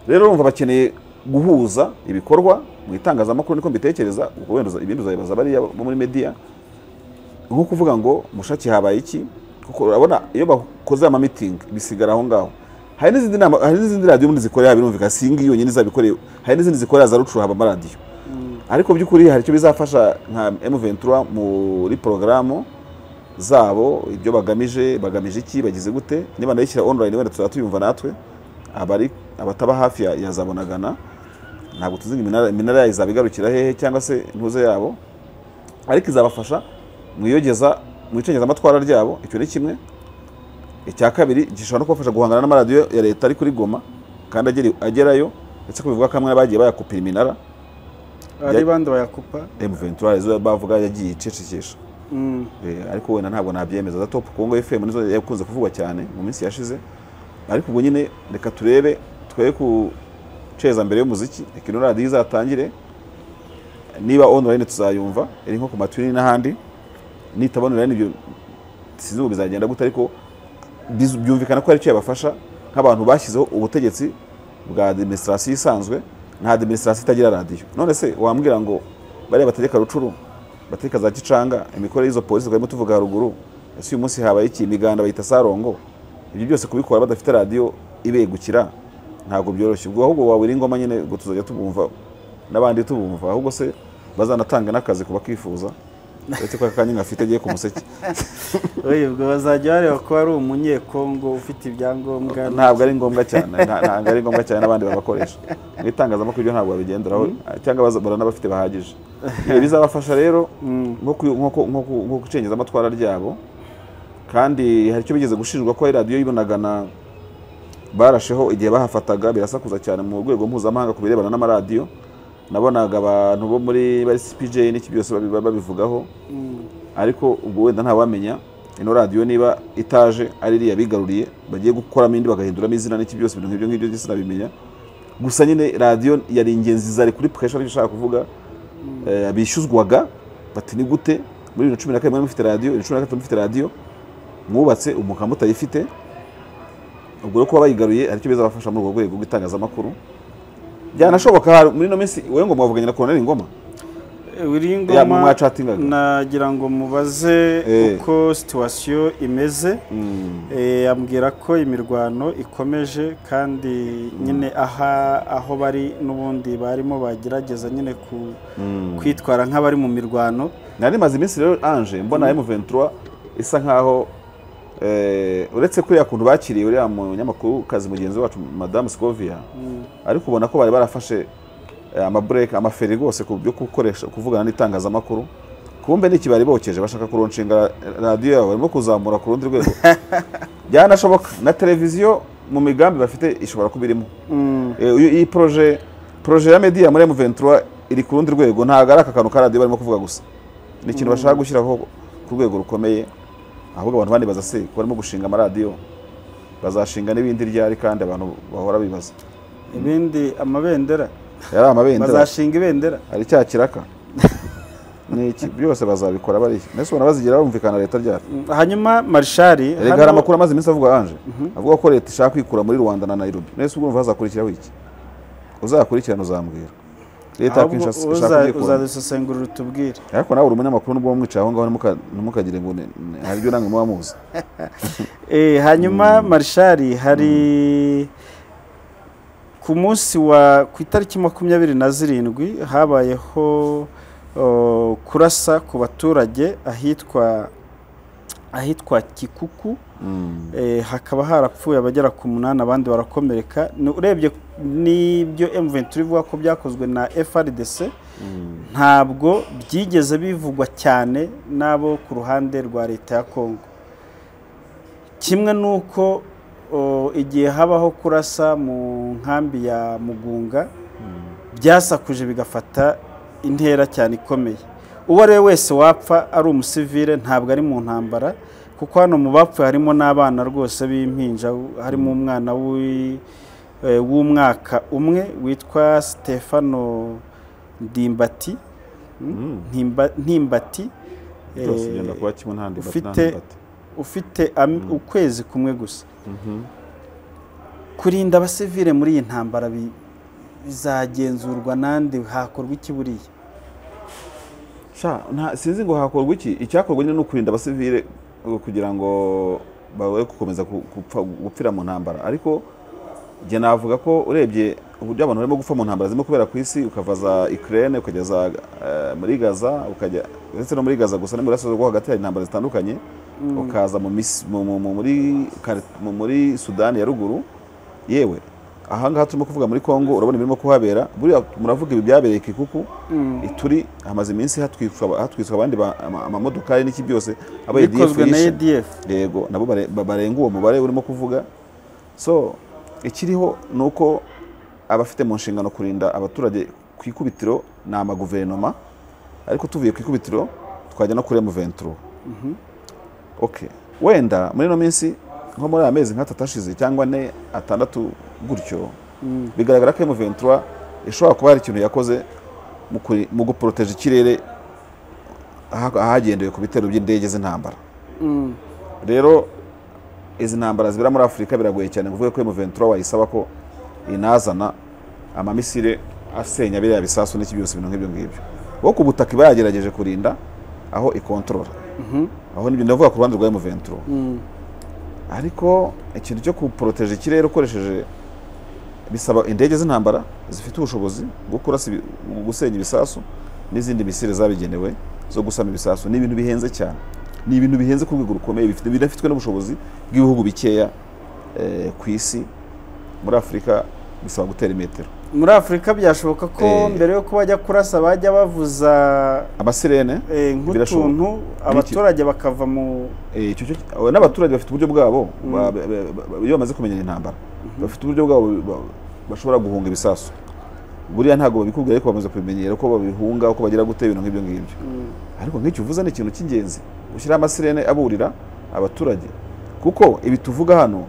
rero urumva bakeneye guhuza ibikorwa mu itangazamakuru niko mbitekereza ubwo wenda uza- ibindi uzabibaza bariya bo muri media nko kuvuga ngo mushaki habaye iki kuko urabona iyo bakoze amameeting bisigara aho ngaho hari n'izindi nama hari n'izindi radiyo ubundi zikorera birumvikana si iyi ngiyi yonyine izabikoreye hari n'izindi zikorera za rucuru haba amaradiyo ariko by'ukuri hari icyo bizafasha nka M23 muri porogaramu zabo ibyo bagamije bagamije iki bagize gute niba nayishyira online wenda tuzaba tuyumva natwe abari abataba hafi ya, ya zabonagana ntabwo tuzi ngo iminara, iminara yayo izaba igarukira hehe cyangwa se intuze yabo ariko izabafasha mu iyogeza mu icengezamatwara ryabo icyo ni kimwe icya kabiri gishobora no kubafasha guhangana n'amaradiyo ya leta ari kuri goma kandi agera- agerayo ndetse ko bivuga ko amwe bagiye bayakupira iminara ari bandi bayakupa M23 arizo bavuga yagiye icecekesha Mm, Eh, ariko wenda ntabwo nabyemeza za top Congo FM nizo yakunze kuvugwa cyane mu minsi yashize ariko ubwo nyine reka turebe twe ku ceza mbere y'umuziki reka ino radiyo izatangire niba online tuzayumva iri nko ku matuni n'ahandi nitaba online ibyo sinzi ubu bizagenda gute ariko bizu- byumvikana ko ari cyo yabafasha nk'abantu bashyizeho ubutegetsi bwa administration isanzwe nka administration itagira radiyo none se wambwira ngo bariya bategeka rucuru bategeka za gicanga imikorere y'izo polisi twarimo tuvuga haruguru ese uyu munsi habaye iki imiganda bayita sarongo ibyo byose kubikora badafite radiyo ibegukira ntabwo byoroshye ubwo ahubwo wabura ingoma nyine ubwo tuzajya tubumva n'abandi tubumva ahubwo se bazanatanga n'akazi ku bakifuza uretse ko aka kanya ngafite agiye ku museke oya, ubwo bazajya bareba ko ari umunyekongo ufite ibyangombwa ntabwo ari ngombwa cyane nta- ntabwo ari ngombwa cyane n'abandi babakoresha mu itangazamakuru ibyo ntabwo babigenderaho cyangwa baza- baranabafite bahagije Ibi bizabafasha rero nko ku- nko ku- nko ku- nko gucengeza amatwara ryabo kandi hari icyo bigeze gushinjwa ko hari radiyo y'ibonagana barasheho igihe bahafataga birasakuza cyane mu rwego mpuzamahanga ku birebana n'amaradiyo nabonaga abantu bo muri cpj n'iki byose babi- babivugaho ariko ubwo wenda ntawamenya ino radiyo niba itaje ari iriya bigaruriye bagiye gukoramo indi bagahinduramo izina n'iki byose ibintu nk'ibyo ngibyo byose nabimenya gusa nyine radiyo yari ingenzi zari kuri puresha aricyo ushaka kuvuga Eh, bishyuzwaga bati ni gute muri bibiri na cumi na kane mwari mufite radiyo bibiri na cumi na gatatu mufite radiyo mwubatse ubu mukaba mutayifite ubwo rero kuba bayigaruye hari icyo bizabafasha muri ubwo rwego rw'itangazamakuru byanashoboka hari- muri ino minsi wowe ngo mwavuganye na koroneri ngoma buri ya mu ngoma mwacatingaga nagira ngo mubaze Eh. uko situwasiyo imeze Mm. Eh, ambwira ko imirwano ikomeje kandi nyine aha aho bari n'ubundi barimo bagerageza nyine ku kwitwara nk'abari mu mirwano nari maze iminsi rero anje mbona M23 isa nkaho eh, uretse kuriya kuntu bakiriye uriya munyamakuru kazi mugenzi wacu madamu Scovia ariko ubona ko bari barafashe eh, amabureke amaferi rwose ku byo gukoresha kuvugana n'itangazamakuru kumbe n'iki bari bokeje bashaka kuronshinga radiyo yabo barimo kuzamura ku rundi rwego byanashoboka na televiziyo mu migambi bafite ishobora kuba irimo Mm, Eh, uyu- iyi proje proje ya media muri M23 iri ku rundi rwego ntabwo ari aka kantu ka radiyo barimo kuvuga gusa ni ikintu bashaka gushyiraho ku rwego rukomeye ahubwo abantu bandi baza se ko barimo gushinga amaradiyo bazashinga n'ibindi ryari kandi abantu bahora bibaza ibindi amabendera yari amabendera bazashinga ibendera ari cya kiraka ni iki byose bazabikora bari mbese ubona bazigira bumvikana leta ryari hanyuma marishari erega hari amakuru amaze iminsi avuga anje avuga ko leta ishaka kwikura muri rwanda na nairobi mbese ubwo hazakurikiraho iki uzakurikirana uzambwira leta yakwinshi ishaka kwikura uzadusesengurira utubwire ariko nawe uri umunyamakuru nubwo mwicaye aho ngaho ntimuka- ntimukagire ngo ni- ni- hari ibyo namwe muba muzi Eh, hanyuma marishari hari ku munsi wa ku itariki makumyabiri na zirindwi habayeho o, kurasa ku baturage ahitwa ahitwa kikuku Mm. Eh, hakaba harapfuye abagera ku munani abandi barakomereka Ni- urebye n'ibyo M23 ivuga ko byakozwe na FRDC ntabwo byigeze bivugwa cyane n'abo ku ruhande rwa leta ya Congo kimwe n'uko o, igihe habaho kurasa mu nkambi ya mugunga byasakuje bigafata intera cyane ikomeye uwo ari we wese wapfa ari umusivile ntabwo ari mu ntambara kuko hano mu bapfuye harimo n'abana rwose b'impinja harimo umwana w'i- eh, w'umwaka umwe witwa Stefano Ndimbati Mm. Ntimba- Ntimbati byose eh, byenda kuba kimwe nta ndebati nta ufite ndebati. ufite am- ukwezi kumwe gusa kurinda abasivile muri iyi ntambara bi- bizagenzurwa nande hakorwa iki buriya sha nta sinzi ngo hakorwa iki icyakorwa nyine ni ukurinda abasivile uh, kugira ngo bawe gukomeza ku- gupfa- gupfira mu ntambara ariko njye navuga ko urebye uburyo abantu barimo gupfa mu ntambara zirimo kubera ku isi ukava za Ukraine ukageza eh, muri Gaza ukajya ndetse no muri Gaza gusa no mu burasirazuba rwo hagati hari intambara zitandukanye ukaza mu Mis- mu- mu- mu- muri Kar- mu- muri Sudani ya ruguru yewe ahangaha turimo kuvuga muri Congo urabona ibirimo kuhabera buriya muravuga ibi byabereye Kikuku turi hamaze iminsi hatwitswa hatwitswa abandi ba- ama- amamodokari n'iki byose abo ADF bikozwe na yishe edf yego nabo bare- ba- barenga uwo mubare urimo kuvuga so ikiriho ni uko abafite mu nshingano kurinda abaturage ku ikubitiro ni amaguverinoma ariko tuvuye ku ikubitiro twajya no kuri M23 okay wenda muri ino minsi nko muri aya mezi nk'atatu ashize cyangwa ane atandatu gutyo bigaragara ko M23 ishobora kuba hari ikintu yakoze mu kuri- mu guporoteje ikirere aha- ahagendewe ku bitero by'indege z'intambara rero izi ntambara zibera muri afurika biragoye cyane ngo uvuge ko M23 wayisaba ko inazana amamisire asenya biriya bisasu n'iki byose ibintu nk'ibyo ngibyo wo ku butaka iba yagerageje kurinda aho ikontorora aho nibyo ndavuga ku ruhande rwa M23 ariko ikintu cyo kuporoteje ikirere ukoresheje bisaba indege z'intambara zifite ubushobozi bwo kurasa ibi- gusenya ibisasu n'izindi misire zabigenewe zo gusama ibisasu ni ibintu bihenze cyane ni ibintu bihenze ku rwego rukomeye bifite bidafitwe n'ubushobozi bw'ibihugu bikeya eh, ku isi muri afurika bisaba gutera imetero muri afurika byashoboka ko Eh. mbere yo bajya kurasa bajya bavuza amasirene eh, nk'utuntu Birashoboka. abaturage bakava mu Eh, icyo cyo- abo n'abaturage bafite uburyo bwabo ba- ba- ba- ba- iyo bamaze kumenya intambara bafite uburyo bwabo ba- bashobora guhunga ibisasu buriya ntabwo babikubwira ariko bamaze kubimenyera uko babihunga uko bagira gute ibintu nk'ibyo ngibyo ariko nk'icyo uvuze ni ikintu cy'ingenzi gushyiraho amasirene aburira abaturage kuko ibi tuvuga hano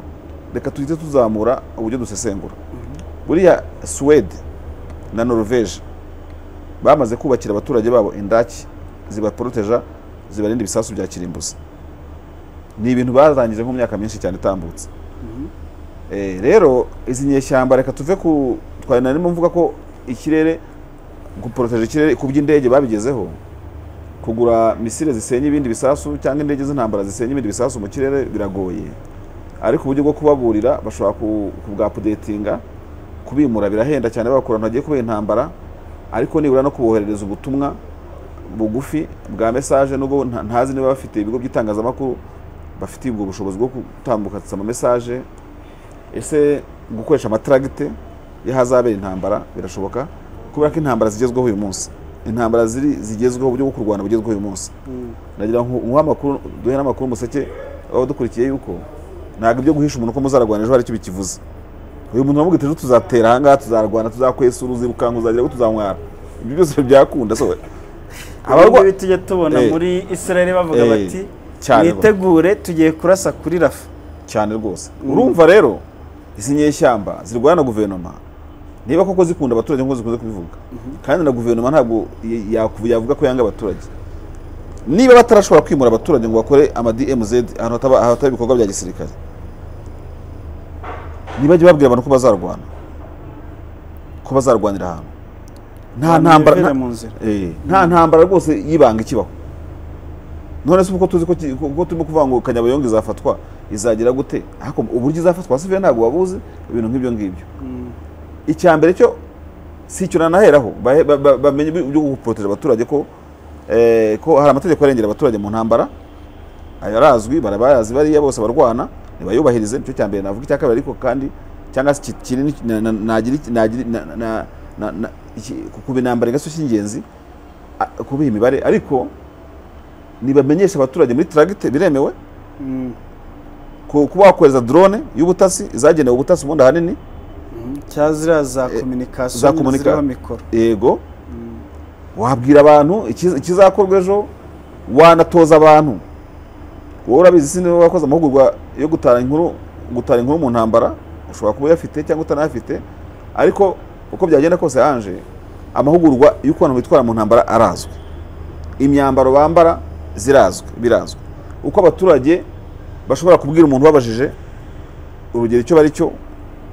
reka tuhite tuzamura uburyo dusesengura buriya suwede na norvege bamaze kubakira abaturage babo indaki zibaporoteja zibarinda ibisasu bya kirimbuzi ni ibintu barangije nko mu myaka myinshi cyane itambutse Eh, rero izi nyeshyamba reka tuve ku twari narimo mvuga ko ikirere guporoteje ikirere ku by'indege babigezeho kugura misile zisenya ibindi bisasu cyangwa indege z'intambara zisenya ibindi bisasu mu kirere biragoye ariko uburyo bwo kubaburira bashobora ku- kubwapudetinga kubimura birahenda cyane bakora ntagiye kubera intambara ariko nibura no kuboherereza ubutumwa bugufi bwa mesaje nubwo nta- ntazi niba bafite ibigo by'itangazamakuru bafitiye ubwo bushobozi bwo gutambukatsa ama mesaje ese gukoresha amataragite y'ahazabera intambara birashoboka kubera ko intambara zigezweho uyu munsi intambara ziri zigezweho uburyo bwo kurwana bugezweho uyu munsi nagira ngo nkuhe amakuru duhe n'amakuru umuseke waba dukurikiye yuko ntabwo ibyo guhisha umuntu ko muzararwana ejo hari icyo bikivuze uyu muntu wamubwira ati ejo tuzatera ahangaha tuzarwana tuzakwesa uruzi rukanka uzagira ngo tuzamwara ibyo byose ntibyarakunda so abarwa- ibingibi tujya tubona Eh. muri israel bavuga Eh, bati cyane mwitegure tugiye kurasa kuri rafa cyane rwose urumva rero izi nyeshyamba zirwana na guverinoma niba koko zikunda abaturage nk'uko zikunze kubivuga kandi na guverinoma ntabwo yakubu- yavuga ko yanga abaturage niba batarashobora kwimura abaturage ngo bakore ama DMZ ahantu hataba ahantu hataba ibikorwa bya gisirikare ntibajye babwira abantu ko bazarwana ko bazarwanira ahantu nta ntambara Bivere nta- mu nzira Eh, nta ntambara rwose y'ibanga ikibaho none se uko tuzi ko ki- ko turimo kuvuga ngo kanyabayonga izafatwa izagira gute ariko uburyo izafatwa sive ntabwo wabuzi ibintu nk'ibyo ngibyo icya mbere cyo si icyo nanaheraho bahe- ba- ba- bamenye ibyo guporotera abaturage ko eh, ko hari amategeko arengera abaturage mu ntambara ayo arazwi barabayazi bariya bose barwana nibayubahirize nicyo cya mbere navuga icya kabiri ariko kandi cyangwa se ki- kinini na- na- nagira iki- nagira na- na- na- na- iki- ku- kuba intambara igisaso cy'ingenzi a- kubiha imibare ariko nibamenyesha abaturage muri taragite biremewe Mm. ku- kuba wakohereza drone y'ubutasi izagenewe ubutasi ubundi ahanini cyangwa ziriya za Eh, za kominikasiyo komunika- ziriho mikoro yego wabwira abantu ikiz- ikizakorwa ejo wanatoza abantu wowe urabizi si niba wakoze amahugurwa yo gutara inkuru gutara inkuru mu ntambara ushobora kuba uyafite cyangwa utanayafite ariko uko byagenda kose yanje amahugurwa y'uko abantu bitwara mu ntambara arazwi imyambaro bambara zirazwi birazwi uko abaturage bashobora kubwira umuntu ubabajije urugero icyo bari cyo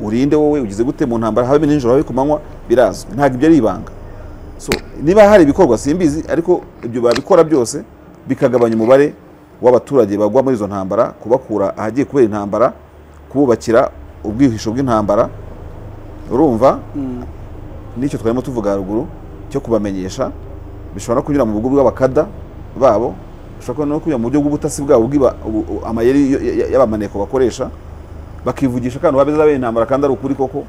urinde wowe ugize gute mu ntambara habe nijoro habe ku manywa birazwi ntabwo ibyo ari ibanga so niba hari ibikorwa simbizi ariko ibyo babikora byose bikagabanya umubare w'abaturage bagwa muri izo ntambara kubakura ahagiye kubera intambara kububakira ubwihisho bw'intambara urumva n'icyo twarimo tuvuga haruguru cyo kubamenyesha bishobora no kunyura mu bugo bw'abakada babo bishobora no kunyura mu buryo bw'ubutasi bwabo bw'iba- ubu- ubu- amayeri y- y- y'abamaneko bakoresha bakivugisha kandi wabe zabaye intambara kandi ari ukuri koko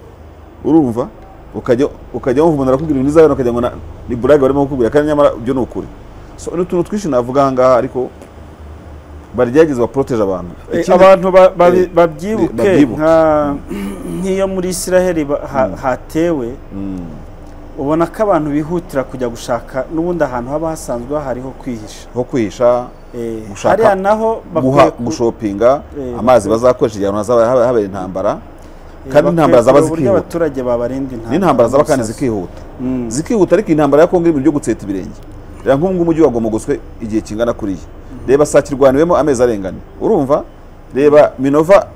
urumva ukajya ukajya wumva umuntu arakubwira ibintu bizabera ukajya ngo na- ni burage barimo kukubwira kandi nyamara ibyo ni ukuri so ni utuntu twinshi navuga aha ngaha ariko barigerageza baporoteje abantu Eh, Ikindi- abantu ba- babi- eh, babyibuke babyibuke. nka- nk'iyo muri israheli ba- ha- hatewe Mm, ubona ko abantu bihutira kujya gushaka n'ubundi ahantu haba hasanzwe hariho kwihisha nko kwihisha Eh, Gushaka- hariya naho guha bakwiye ku- gushopinga Eh, amazi bazakoresha igihe abantu hazaba haba- habera intambara eh, kandi bakwiye intambara zaba kureba uburyo zikihuta abaturage babarinda intambara n'intambara zaba kandi gusaza. zikihuta Mm. zikihuta ariko intambara ya kongo iri mu byo gutseta ibirenge reba nk'ubu ngubu umujyi wagomogoswe igihe kingana kuriya reba saa kirwaniwemo amezi arengana urumva reba minova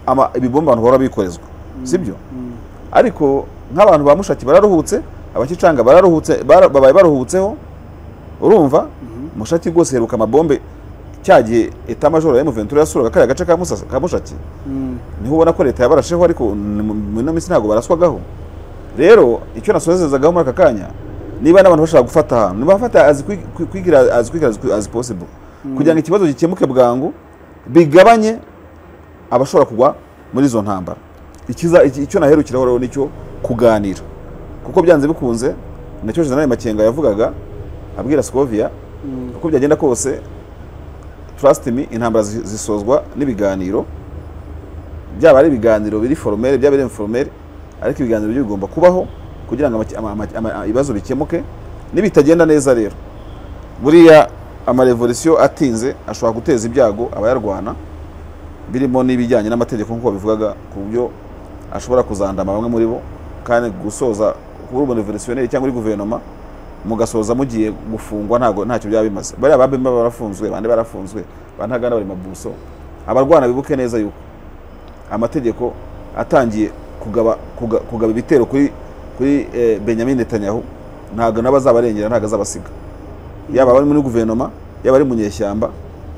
ama- ibibomba abantu bahora bikorezwa sibyo ariko nk'abantu ba mushaki bararuhutse abakicanga bararuhutse bara- babaye baruhutseho urumva mushaki rwose heruka amabombe cya gihe etamajoro ya emuventura yasuraga kariya gace ka Musasa- ka mushaki Mm. niho ubona ko leta yabarasheho ariko ni mu- mu ino minsi ntabwo baraswagaho rero icyo nasozezagaho muri aka kanya niba n'abantu bashaka gufata ahantu niba bafata as quick- quick- quick as- as quick as- as possible kugira ngo ikibazo gikemuke bwangu bigabanye abashobora kugwa muri izo ntambara Ikiza- iki- icyo naherukiraho rero nicyo kuganira kuko byanze bikunze nacyo jenerali makenga yavugaga abwira sokovia uko byagenda kose trust me intambara zi- zisozwa n'ibiganiro byaba ari ibiganiro biri foromere byaba ari inforomere ariko ibiganiro byo bigomba kubaho kugira ngo amaki- ama- ama- ama- ibibazo bikemuke nibitagenda neza rero buriya amarevolisiyo atinze ashobora guteza ibyago abayarwana birimo n'ibijyanye n'amategeko nk'uko babivugaga ku buryo ashobora kuzandama bamwe muri bo kandi gusoza kuba uri umurevolisiyonaire cyangwa uri guverinoma mugasoza mugiye gufungwa ntabwo ntacyo byaba bimaze bariya babemba barafunzwe bande barafunzwe bantagana bari mabuso abarwana bibuke neza yuko amategeko atangiye kugaba kuga- kugaba ibitero kuri kuri eh, Benjamin Netanyahu ntabwo nabo azabarengera ntabwo azabasiga yaba abari muri guverinoma yaba ari mu nyeshyamba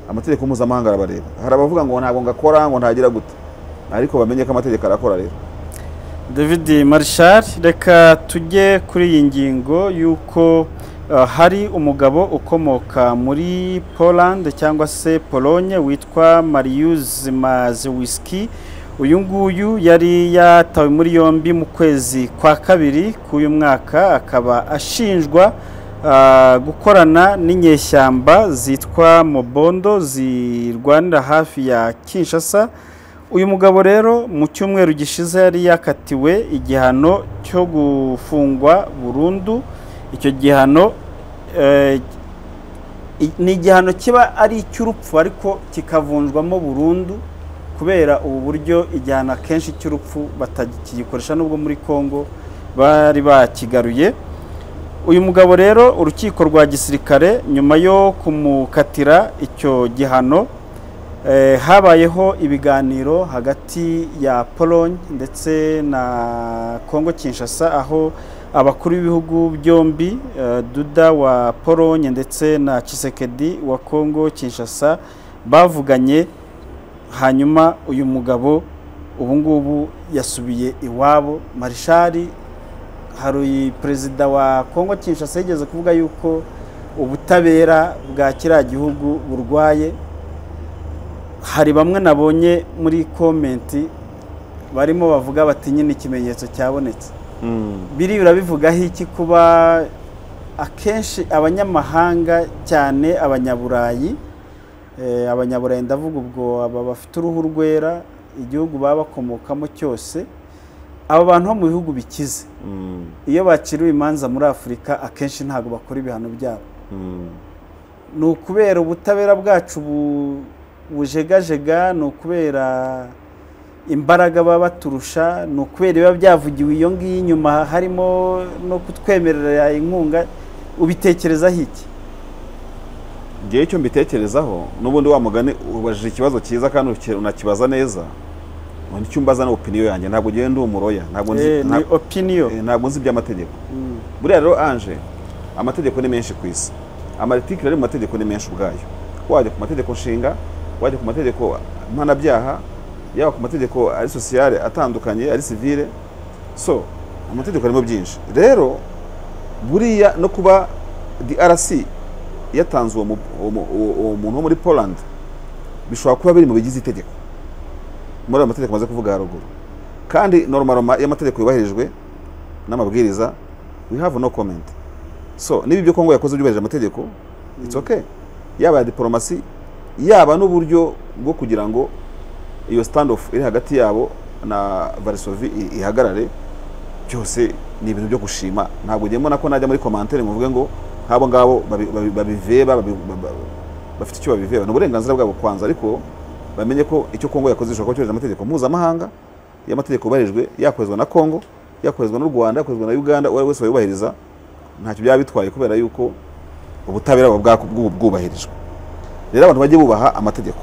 amategeko mpuzamahanga arabareba hari abavuga ngo ntabwo ngakora ngo ntagira gute ariko bamenye ko amategeko arakora rero david marshal reka tujye kuri iyi ngingo y'uko uh, hari umugabo ukomoka muri poland cyangwa se polonye witwa marius mazewiski uyu nguyu yari yatawe muri yombi mu kwezi kwa kabiri k'uyu mwaka akaba ashinjwa uh, gukorana n'inyeshyamba zitwa mobondo zirwanira hafi ya kinshasa uyu mugabo rero mu cyumweru gishize yari yakatiwe igihano cyo gufungwa burundu icyo gihano eh, i- ni igihano kiba ari icy'urupfu ariko kikavunjwamo burundu kubera ubu buryo igihano akenshi cy'urupfu batagikoresha nubwo muri congo bari bakigaruye uyu mugabo rero urukiko rwa gisirikare nyuma yo kumukatira icyo gihano eh, habayeho ibiganiro hagati ya pologne ndetse na congo kinshasa aho abakuru b'ibihugu byombi eh, duda wa pologne ndetse na Tshisekedi wa congo kinshasa bavuganye hanyuma uyu mugabo ubu ngubu yasubiye iwabo marishari hari perezida wa congo kinshasa yigeze kuvuga yuko ubutabera bwa kiriya gihugu burwaye hari bamwe nabonye muri komenti barimo bavuga bati nyine ikimenyetso cyabonetse biri birabivugaho iki kuba akenshi abanyamahanga cyane abanyaburayi eh, abanyaburayi ndavuga ubwo aba bafite uruhu rwera igihugu baba bakomokamo cyose aba bantu bo mu bihugu bikize iyo bakiriwe imanza muri afurika akenshi ntabwo bakora ibihano byabo ni ukubera ubutabera bwacu bu- bujegajega ni ukubera imbaraga baba baturusha ni ukubera biba byavugiwe iyo ngiyo inyuma harimo no kutwemerera inkunga ubitekerezaho iki ngewe icyo mbitekerezaho n'ubundi wa mugani ubajije ikibazo cyiza kandi uki- unakibaza neza ngo nicyo umbaza ni opiniyo yanjye ntabwo ngewe ndi umuroya ntabwo nzi Eh, ni nta- opiniyo eh, ntabwo nzi iby'amategeko buriya rero anje amategeko ni menshi ku isi amaritikiri ari mu mategeko ni menshi ubwayo wajya ku mategeko nshinga wajya ku mategeko mpanabyaha yaba ku mategeko ari sosiyale atandukanye ari sivile so amategeko arimo byinshi rero buriya no kuba drc yatanze uwo mu- uwo mu- uwo- uwo muntu wo muri poland bishobora kuba biri mu bigize itegeko muri ayo mategeko maze kuvuga haruguru kandi normaroma iyo amategeko yubahirijwe n'amabwiriza we have no comment so niba ibyo kongo yakoze byubahirije amategeko it's okay yaba ya diporomasi yaba n'uburyo bwo kugira ngo iyo stand off iri hagati yabo na varisovi i- ihagarare byose ni ibintu byo gushima ntabwo ngiye mbona ko najya muri komantere ngo mvuge ngo nk'abo ngabo babi- babi- babiveba babi- ba- ba- bafite icyo babiveba ni uburenganzira bwabo kwanza ariko bamenye ko icyo kongo yakoze ishobora kuba cyujuje amategeko mpuzamahanga iyo amategeko yubahirijwe yakorezwa na kongo yakorezwa n'u rwanda yakorezwa na uganda uwo ari we wese wayubahiriza ntacyo byaba bitwaye kubera yuko ubutabera buba bwako- bwu- bwubahirijwe rero abantu bajye bubaha amategeko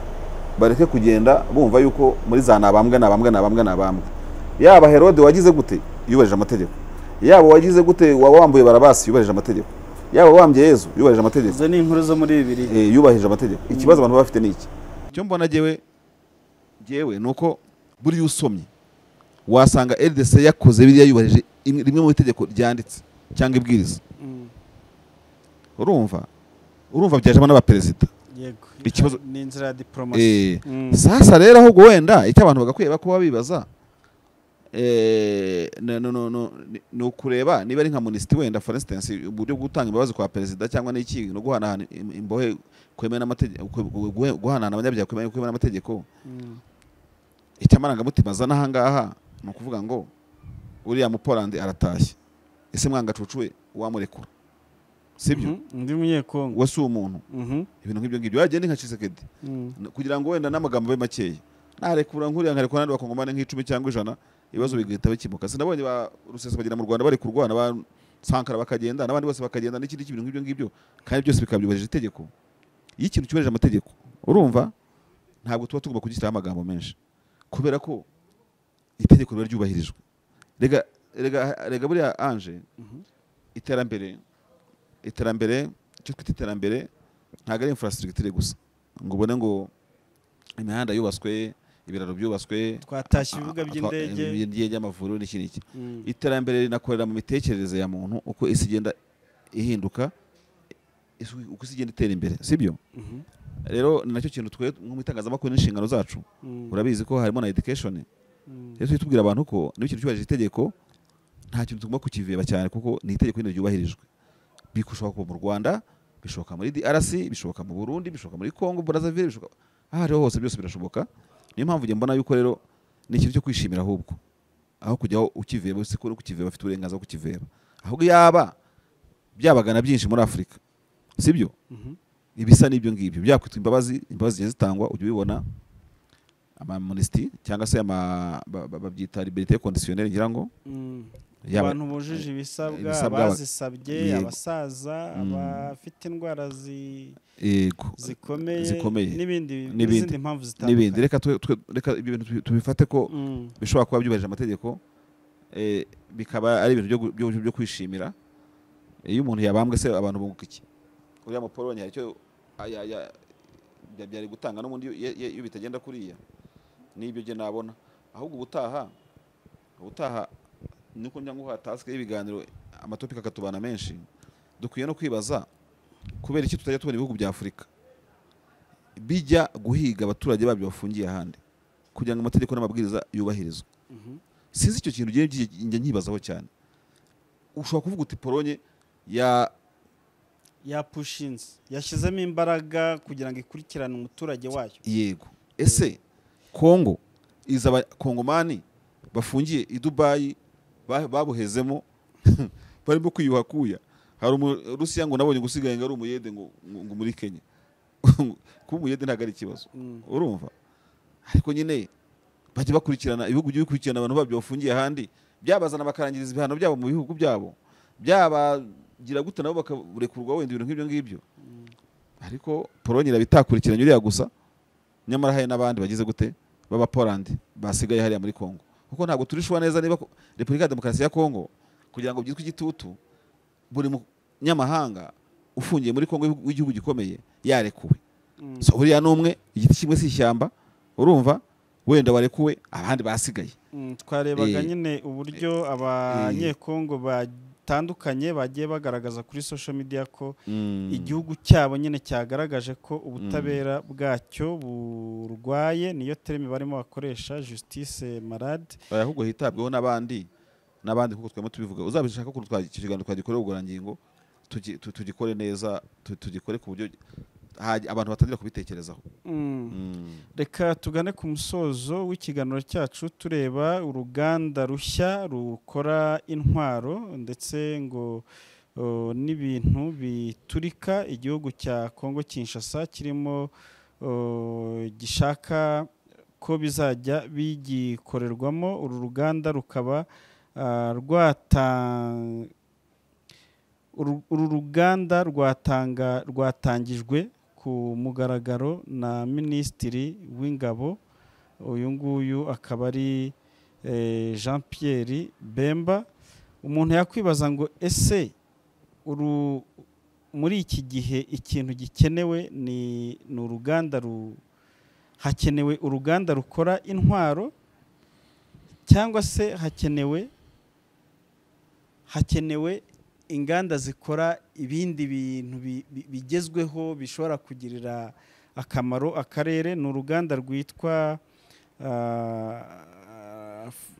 bareke kugenda bumva yuko muri za nabambwe nabambwe nabambwe nabambwe yaba herode wagize gute yubahirije amategeko yaba wagize gute waba wambuye barabasi yubahirije amategeko yaba wambye yezu yubahirije amategeko izo ni inkuru zo muri bibiri eh, yubahirije amategeko ikibazo abantu baba bafite ni iki icyo mbona jyewe jyewe ni uko buriya usomye wasanga rdc yakoze biriya yubahirije imwe- rimwe mu itegeko ryanditse cyangwa ibwiriza urumva urumva byajemo n'abaperezida yego Ikibazo- ni inzira ya diporomasi Eh, Mm. sasa rero ahubwo wenda icyo abantu bagakwiye kuba bibaza eh, no- no- no- no- ni- ni ukureba niba ari nka munisiti wenda for instance uburyo bwo gutanga imbabazi kwa perezida cyangwa n'iki no guhanahana im- imbohe kwemera n'amategeko gu- gu- guhanahana abanyabyaha kwemera kwemera n'amategeko icyo amarangamutima azana ahangaha ni ukuvuga ngo uriya mupolandi aratashye ese mwangacucu we wamurekura sibyo Mhm, undi munyekongo we si umuntu Mhm, ibintu nk'ibyo ngibyo yagenda nka Tshisekedi mhm. N- kugira ngo wenda n'amagambo abe makeya narekura nkuriya nkarekura n'andi bakongomane nk'icumi cyangwa ijana ibibazo bigahita bikemuka sinabonye ba rusesabagina mu rwanda bari kurwana ba sankara bakagenda n'abandi bose bakagenda n'ikindi kintu nk'ibyo ngibyo kandi byose bikaba byubahirije itegeko iyo ikintu cyubahirije amategeko urumva ntabwo tuba tugomba kugishyiraho amagambo menshi kubera ko itegeko riba ryubahirijwe rega rega rega buriya anje iterambere iterambere icyo twita iterambere ntabwo ari infrastructure gusa ngo ubone ngo imihanda yubatswe ibiraro byubatswe twatashye ibibuga twa- by'indege by'indege amavuriro n'iki n'iki Mm. iterambere rinakorera mu mitekerereze ya muntu uko isi igenda ihinduka isi- uko isi igenda itera imbere sibyo Mhm, rero ni nacyo kintu twe nko mu itangazamakuru n'inshingano zacu mhm, urabizi ko harimo na education mhm. rero tujye tubwira abantu ko niba ikintu cyubahirije itegeko nta kintu tugomba kukiveba cyane kuko ni itegeko nyine ryubahirijwe bishobora kuba mu rwanda bishoboka muri drc bishoboka mu burundi bishoboka muri congo brazaville bishoboka aho ariho hose byose birashoboka niyo mpamvu njye mbona yuko rero ni ikintu cyo kwishimira ahubwo aho kujyaho ukiveba si ko uri kukiveba bafite uburenganzira bwo kukiveba ahubwo yaba byabagana byinshi muri afurika sibyo Mhm. ibisa n'ibyo ngibyo byakwitwa imbabazi imbabazi zigiye zitangwa ujya ubibona amamunisiti cyangwa se ama- ba- ba- babyita liberite conditionnelle ngira ngo Mm. yaba abantu bujuje ibisabwa ibisabwa, aba- abazisabye yego. abasaza Mm. abafite indwara zi- yego zikomeye zikomeye. n'ibindi N'ibindi. n'izindi mpamvu n'ibindi zitandukanye reka twe- twe- reka ibyo bintu tubi- tubifate ko Mm. bishobora kuba byubahirije amategeko eh, bikaba ari ibintu byo gu- byo- byo kwishimira iyo umuntu yabambwe se abantu bunguka iki uriya mupolonye hari icyo aya- ya- bya- byari gutanga n'ubundi iyo- iyo iyo bitagenda kuriya n'ibyo jye nabona ahubwo ubutaha ubutaha nuko njya nguha tasike y'ibiganiro amatopika akatubana menshi dukwiye no kwibaza kubera iki tutajya tubona ibihugu bya afurika bijya guhiga abaturage babyo bafungiye ahandi kugira ngo amategeko n'amabwiriza yubahirizwe Mhm. sinzi icyo kintu njye- njye- njye nkibazaho cyane ushobora kuvuga uti polonye ya yapushinze yashyizemo imbaraga kugira ngo ikurikirane umuturage wayo yego ese kongo iza abakongomani bafungiye i dubayi ba- babuhezemo barimo kwiyuha kuya hari umurusiya ngo nabonye gusigaye ngo ari umuyede ngo ngo- ngo muri kenya kuba umuyede ntabwo ari ikibazo Mm. urumva ariko nyine bajya bakurikirana ibihugu bigiye bikurikirana abantu babyo bafungiye ahandi byabazana bakarangiriza ibihano byabo mu bihugu byabo byabagira gute nabo bakarekurwa wenda ibintu nk'ibyo ngibyo ariko polonye iraba itakurikiranye uriya gusa nyamara hari n'abandi bagize gute baba polandi basigaye hariya muri congo kuko ntabwo turishuwa neza niba ko- repubulika ya demokarasi ya congo kugira ngo byitwe igitutu buri munyamahanga ufungiye muri congo w'igihugu gikomeye yarekuwe Mm. so uriya ni umwe igiti kimwe si ishyamba urumva wenda warekuwe abandi basigaye Mm, twarebaga Eh, nyine uburyo abanyekongo batandukanye bagiye bagaragaza kuri social media ko igihugu cyabo nyine cyagaragaje ko ubutabera bwacyo burwaye niyo tereme barimo bakoresha justice malade Oya, ahubwo hitabweho n'abandi n'abandi kuko twemo tubivuga uzabishaka ko twa- icyo kiganiro twagikorera ubugororangingo tugi- tu- tugikore neza tu- tugikore ku buryo haji- abantu batangira kubitekerezaho Mm. reka tugane ku musozo w'ikiganiro cyacu tureba uruganda rushya rukora intwaro ndetse ngo o, n'ibintu biturika igihugu cya kongo kinshasa kirimo o, gishaka ko bizajya bigikorerwamo uru ruganda rukaba ah, rwata- uru uru ruganda rwatanga rwatangijwe ku mugaragaro na minisitiri w'ingabo uyu nguyu akaba ari eh, jean pierre bemba umuntu yakwibaza ngo ese uru muri iki gihe ikintu gikenewe ni ni uruganda ru hakenewe uruganda rukora intwaro cyangwa se hakenewe hakenewe inganda zikora ibindi bintu bi- bi- bigezweho bishobora kugirira akamaro akarere ni uruganda rwitwa ah, f-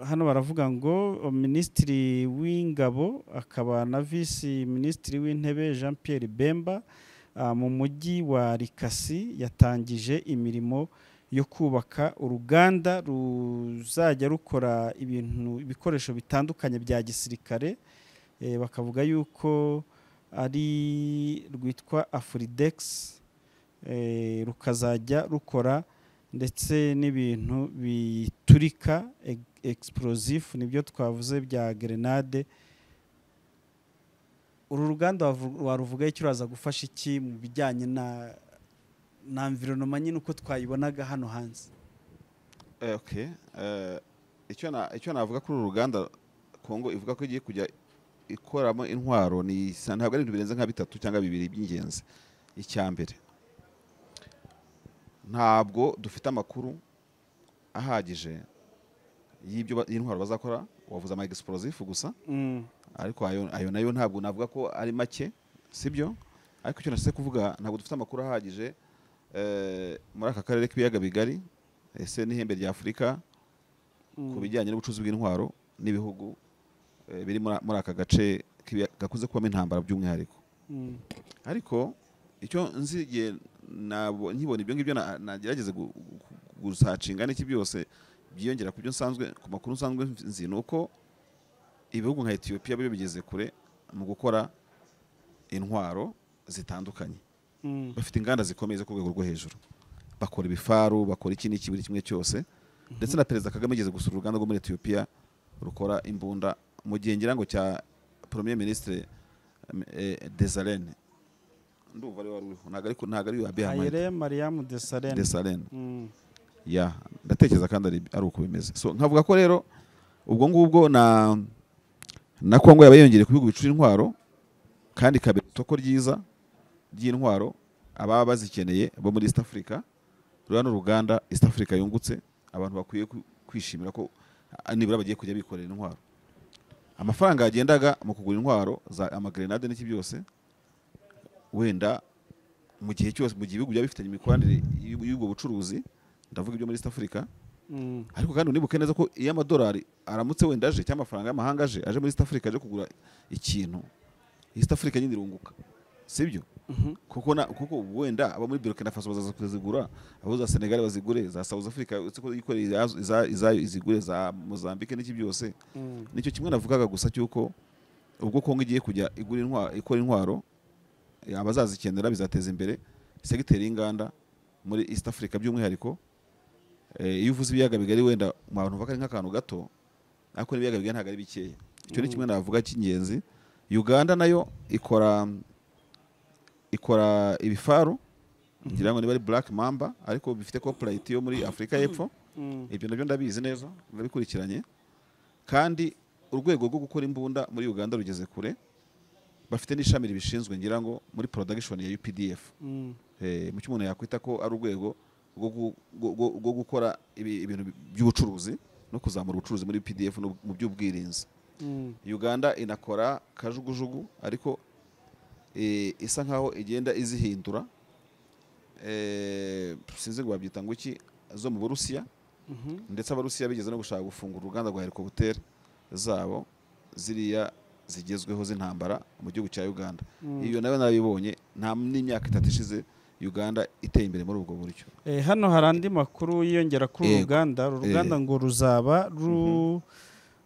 hano baravuga ngo minisitiri w'ingabo akaba na visi minisitiri w'intebe jean pierre bemba ah, mu mujyi wa rikasi yatangije imirimo yo kubaka uruganda ruzajya rukora ibintu ibikoresho bitandukanye bya gisirikare Eh, bakavuga yuko ari rwitwa afuridex eh, rukazajya rukora ndetse n'ibintu biturika eg- explosif nibyo twavuze bya gerenade uru ruganda wavu- waruvugaho icyo uraza gufasha iki mu bijyanye na na environoma nyine uko twayibonaga hano hanze Eh, okay. Eh, icyo na- icyo navuga kuri uru ruganda kongo ivuga ko igiye kujya ikoramo intwaro ni isa- ntabwo ari ibintu birenze nka bitatu cyangwa bibiri by'ingenzi icya mbere ntabwo dufite amakuru ahagije y'ibyo ba- y'intwaro bazakora wavuze ama explosif gusa Mm, ariko ayo ayo nayo ntabwo navuga ko ari make sibyo ariko icyo nashyize kuvuga ntabwo dufite amakuru ahagije eh, muri aka karere k'ibiyaga bigari ese n'ihembe rya afurika mm, ku bijyanye n'ubucuruzi bw'intwaro n'ibihugu eh, biri muri muri aka gace k'ibiya- gakunze kubamo intambara by'umwihariko mm, ariko icyo nzi igihe nabo- nkibona ibyo ngibyo na- nagerageze gu- gu- gusacinga n'iki byose byiyongera ku byo nsanzwe ku makuru nsanzwe nzi ni uko ibihugu nka etiyopiya biba bigeze kure mu gukora intwaro zitandukanye mm, bafite inganda zikomeye zo ku rwego rwo hejuru bakora ibifaru bakora iki n'iki buri kimwe cyose ndetse na perezida kagame ageze gusura uruganda rwo muri etiyopiya rukora imbunda mu gihe ngira ngo cya premier minisitire desarene ndumva ariwe wari uriho ntabwo ariko ntabwo ariwe wabihamayite ayire mariyamu desarene desarene Mm. ya ndatekereza kandi ari ari uko bimeze so nkavuga ko rero ubwo ngubwo na na kongo yaba yongeye ku bihugu bicura intwaro kandi ikabera isoko ryiza ry'intwaro ababa bazikeneye bo muri east africa ruriya n'uruganda east africa yungutse abantu bakwiye ku- kwishimira ko ah, nibura bagiye kujya bikorera intwaro amafaranga yagendaga mu kugura intwaro za amagrenade n'iki byose wenda mu gihe cyose mu gihe ibihugu byaba bifitanye imikoranire y'ub- y'ubwo bucuruzi ndavuga ibyo muri east africa Mm. ariko kandi unibuke neza ko iyo amadolari aramutse wenda aje cyangwa amafaranga y'amahanga aje aje muri east africa aje kugura ikintu east africa nyine irunguka sibyo kuko na kuko wenda abo muri burkina faso bazaza kuzigura abo za senegal bazigure za south africa uretse ko yikoreye izazo- iza- izayo izigure za mozambique n'iki byose Mm. nicyo kimwe navugaga gusa cy'uko ubwo kongo igiye kujya igura intwaro ikora intwaro eh, abazazikenera bizateza imbere segiteri y'inganda muri east africa by'umwihariko Eh, iyo uvuze ibiyaga bigari wenda mu bantu baka ari nk'akantu gato ariko n'ibiyaga bigari ntabwo ari bikeya icyo ni kimwe navuga cy'ingenzi uganda nayo ikora ikora ibifaru ngira ngo niba ari black mamba ariko bifite corporate yo muri afurika y'epfo Mm. ibyo nabyo ndabizi neza ndabikurikiranye kandi urwego rwo gukora imbunda muri uganda rugeze kure bafite n'ishami ribishinzwe ngira ngo muri production ya updf Mm. Eh, mu cyo umuntu yakwita ko ari urwego rwo gu- rwo- rwo- rwo gukora ibi- ibintu by'ubucuruzi no kuzamura ubucuruzi muri pdf no mu by'ubwirinzi Mm. uganda inakora kajugujugu ariko eh, isa nkaho igenda izihindura eh, sinzi ngo babyita ngo iki zo mu burusiya Mhm. ndetse abarusiya bigeze no gushaka gufungura uruganda rwa helicopter zabo ziriya zigezweho z'intambara mu gihugu cya uganda iyo nayo narabibonye nta n'imyaka itatu ishize uganda iteye imbere muri ubwo buryo Eh, hano hari andi makuru yiyongera kuri uru Yego. ruganda uru ruganda ngo ruzaba ru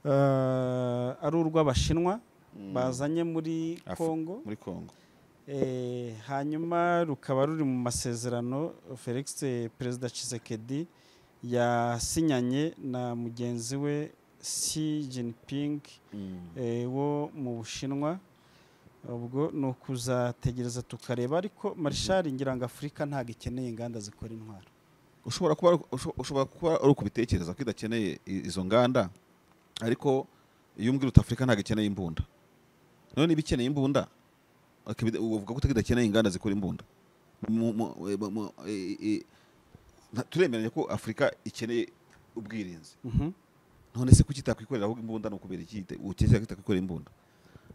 eh, ari urw'abashinwa bazanye muri Af- kongo muri kongo Eh, hanyuma rukaba ruri mu masezerano felix eh, perezida Tshisekedi yasinyanye na mugenzi we xi jinping eh, wo mu bushinwa ubwo ni ukuzategereza tukareba ariko marishari ngira ngo afurika ntabwo ikeneye inganda zikora intwaro ushobora kuba usho- ushobora kuba ari ukubitekereza ko idakeneye i- izo nganda ariko iyo umbwira uti afurika ntabwo ikeneye imbunda none niba ikeneye imbunda akabi- uvuga ko idakeneye inganda zikora imbunda Mu- mu- e- mu- mu- e- e- nta- turemeranya ko afurika ikeneye ubwirinzi Mhm. none se kuki itakwikorera ahubwo imbunda ni ukubera iki yita- ukeka ko itakwikorera imbunda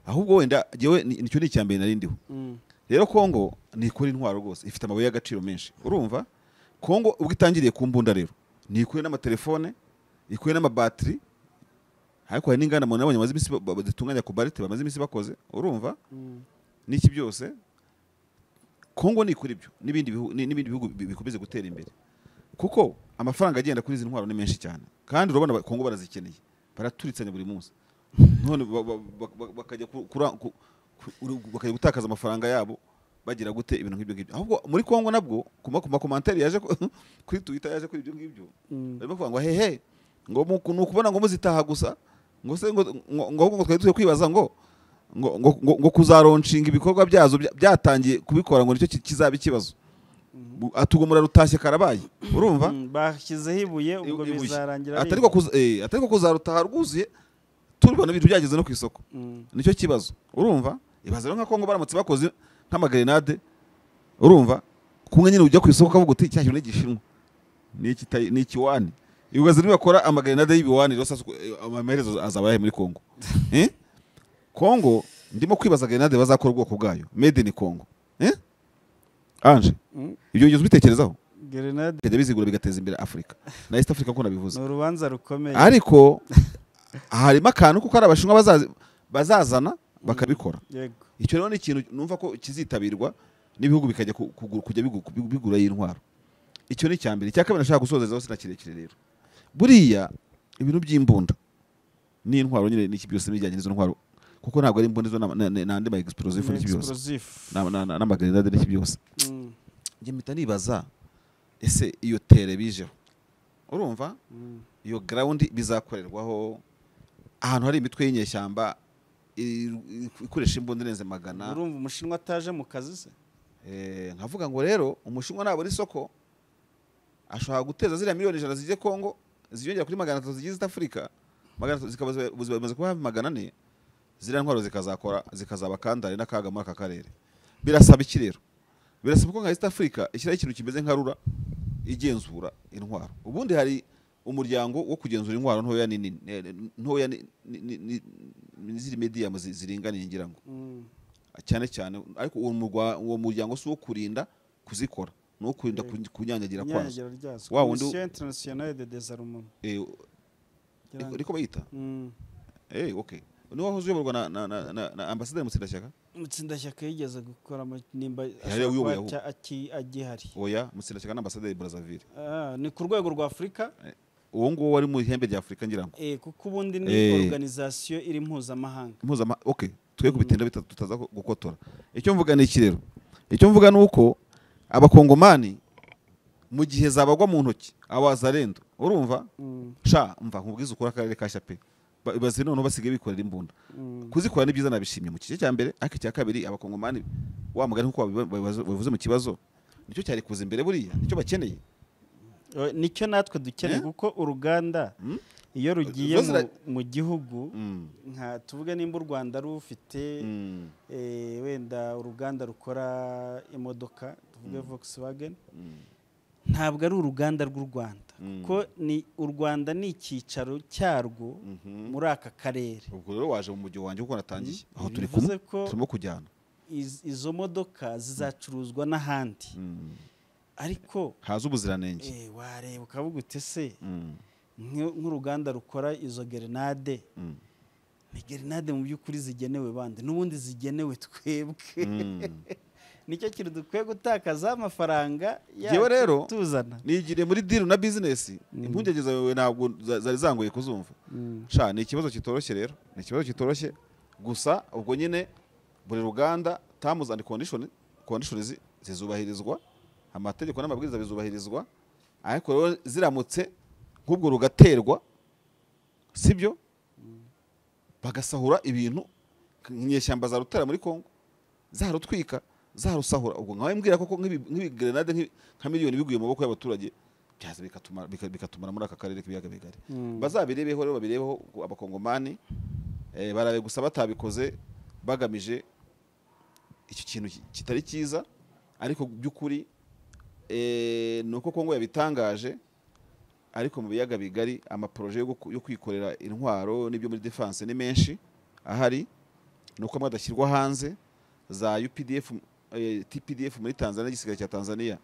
ahubwo wenda jyewe ni- nicyo ni icya mbere nari ndiho Mm, rero kongo ntikora intwaro rwose ifite amabuye y'agaciro menshi urumva kongo ubwo itangiriye ku mbunda rero nikuye n'amatelefone ikuye n'amabatiri ariko hari n'inganda muntu nabonye bamaze iminsi ba- ba- zitunganya kubarite bamaze iminsi bakoze urumva mm, n'iki byose kongo ni kuri ibyo n'ibindi bihu- ni- n'ibindi bihugu bi- bikomeze gutera imbere kuko amafaranga agenda kuri izi ntwaro ni menshi cyane kandi urabona ba- kongo barazikeneye baraturitsanya buri munsi none ba- ba- ba- ba- bakajya ku- kura- ku- ku- uru- bakajya gutakaza amafaranga yabo bagira gute ibintu nk'ibyo ngibyo ahubwo muri kongo nabwo ku ma- ku makomantere yaje ku- kuri twita yaje kuri ibyo ngibyo mm, barimo kuvuga ngo hehe ngo mu- ni ukubona ngo muzitaha gusa ngo se ngo ngo- ngo ahubwo ngo twari turi kwibaza ngo ngo ngo ngo- ngo kuzaronshinga ibikorwa byazo bya- byatangiye kubikora ngo nicyo ki- kizaba ikibazo Bu- atugumura rutashye karabaye urumva mm, bashyizeho ibuye ubwo Ibuye. bizarangira ari atari ko ibuye. kuza- eh, atari ko kuzarutaha rwuzuye turibona ibintu byageze no ku isoko Mm, nicyo kibazo urumva ibaze rero nka kongo baramutse bakoze nk'amagrenade urumva kumwe nyine ujya ku isoko ukavuga uti cya kintu ni igishinwa ni ikita- ni ikiwani ibibazo niba bakora amagrenade y'ibiwani rero sasa eh, amaherezo azaba ayahe muri kongo Eh? kongo ndimo kwibaza grenade bazakora ubwoko bwayo made in kongo Eh? anje mm. ibyo ugeze ubitekerezaho Grenade bikajya bizigura bigateza imbere afurika na east africa ko nabivuze ni urubanza rukomeye ariko harimo akantu kuko ari abashinwa bazazi- bazazana bakabikora yego icyo rero ni ikintu numva ko kizitabirwa n'ibihugu bikajya ku- kugu- kujya bigu- bigu- bigura y'intwaro icyo ni icya mbere icya kabiri nashaka gusozezaho sina kirekire rero buriya ibintu by'imbunda n'intwaro nyine n'iki byose n'ibijyanye n'izo ntwaro kuko ntabwo ari imbunda izo na- na- na- n'andi ma explosive n'iki byose explosive n'amagrenade n'iki byose Mm. njye mpita nibaza ese iyo tere bijeho urumva iyo grawundi bizakorerwaho ahantu hari imitwe y'inyeshyamba i- i- ikoresha imbunda irenze magana urumva umushinwa ataje mu kazi se Eh, nkavuga ngo rero umushinwa nabura isoko ashobora guteza ziriya miliyoni ijana zijya kongo ziyongera kuri magana atatu zigiye zitafurika magana atatu zikaba ziba- ubuzima bumaze kuba hafi magana ane ziriya ntwaro zikazakora zikazaba kandari n'akaga muri aka karere birasaba iki rero birasaba ko nka east africa ishyiraho ikintu kimeze nka rura igenzura intwaro ubundi hari umuryango wo kugenzura intwaro ntoya n'inini eh, ntoya ni- ni- ni- ni- ni- ziri mediyamu zi- ziringaniye ngira ngo cyane cyane ariko uwo murwa- uwo muryango si uwo kurinda kuzikora ni uwo kurinda ku- kunyanyagira kwazo inyanyagira ryazo Wa wundi- komisiyo interinasiyonale de dezarumo Eh, Ngira ngo- niko bayita Mm. Eh, okay niwe wahoze uyoborwa na- na- na na- na ambasaderi mutsindashyaka mutsindashyaka yigeze gukora mu- nimba Yari uyoboye aho. cya- aki- agihari oya mutsindashyaka n'ambasaderi brazaville Ah, ni ku rwego rwa afurika uwo nguwo wari mu ihembe rya afurika ngira ngo eh, kuko ubundi ni Eh. organizasiyo iri mpuzamahanga Impuzama- okay twe ku bitenda bitatu tutaza ku- gukotora icyo mvuga ni iki rero icyo mvuga ni uko abakongomani mu gihe zabagwa mu ntoki abazarendo urumva Mm, sha mva nkubwize ukora akarere kashya pe Ba- bazi noneho basigaye bikorera imbunda mm. kuzikora ni byiza nabishimye mu gice cya mbere ariko icya kabiri abakongomani wa mugani nk'uko babiba- babibazo- babivuze mu kibazo nicyo cyari kuza imbere buriya nicyo bakeneye Eh, nicyo natwe dukeneye Eh? kuko uruganda Mm? iyo rugiye Rwo zira- mu- mu gihugu Mm. nka tuvuge nimba u rwanda rufite Mm. eh, wenda uruganda rukora imodoka tuvuge volkswagen Mm. ntabwo ari uruganda rw'u rwanda Mm. kuko ni u rwanda ni icyicaro cyarwo Mhm. muri aka karere ubwo rero waje mu mujyi wanjye kuko natangiye aho turi Bivuze kumwe ko- turimo kujyana Iz- izo modoka zizacuruzwa n'ahandi Mm. ariko haza ubuziranenge eh, wareba ukavuga ute se Mm. nk'u- nk'uruganda rukora izo grenade Mm. ni grenade mu by'ukuri zigenewe bande n'ubundi zigenewe twebwe Mm. nicyo kintu dukwiye gutakaza amafaranga Njyewe yacu rero, tuzana nigiriye muri diru na bizinesi impungenge zawe ntabwo za- zari zangoye kuzumva sha ni ikibazo kitoroshye rero ni ikibazo kitoroshye gusa ubwo nyine buri ruganda terms and condition condition zi- zizubahirizwa amategeko n'amabwiriza bizubahirizwa ariko rero ziramutse nk'ubwo rugaterwa sibyo bagasahura ibintu inyeshyamba zarutera muri Kongo zarutwika zarusahura ubwo nkawe mbwira koko nk'ibi- nk'ibigrenade nk'ibi- nka miliyoni biguye mu maboko y'abaturage byaza bikatuma- bika- bikatumara muri aka karere k'ibiyaga bigari bazabirebeho rero babirebeho ku- abakongomani eh, barabe gusa batabikoze bagamije icyo kintu ki- kitari cyiza ariko by'ukuri eh, ni uko kongo yabitangaje ariko mu biyaga bigari amaporoje yo guku- yo kwikorera intwaro n'ibyo muri defense ni menshi ahari ni uko amwe adashyirwa hanze za UPDF eh, TPDF muri Tanzania igisirikare cya Tanzania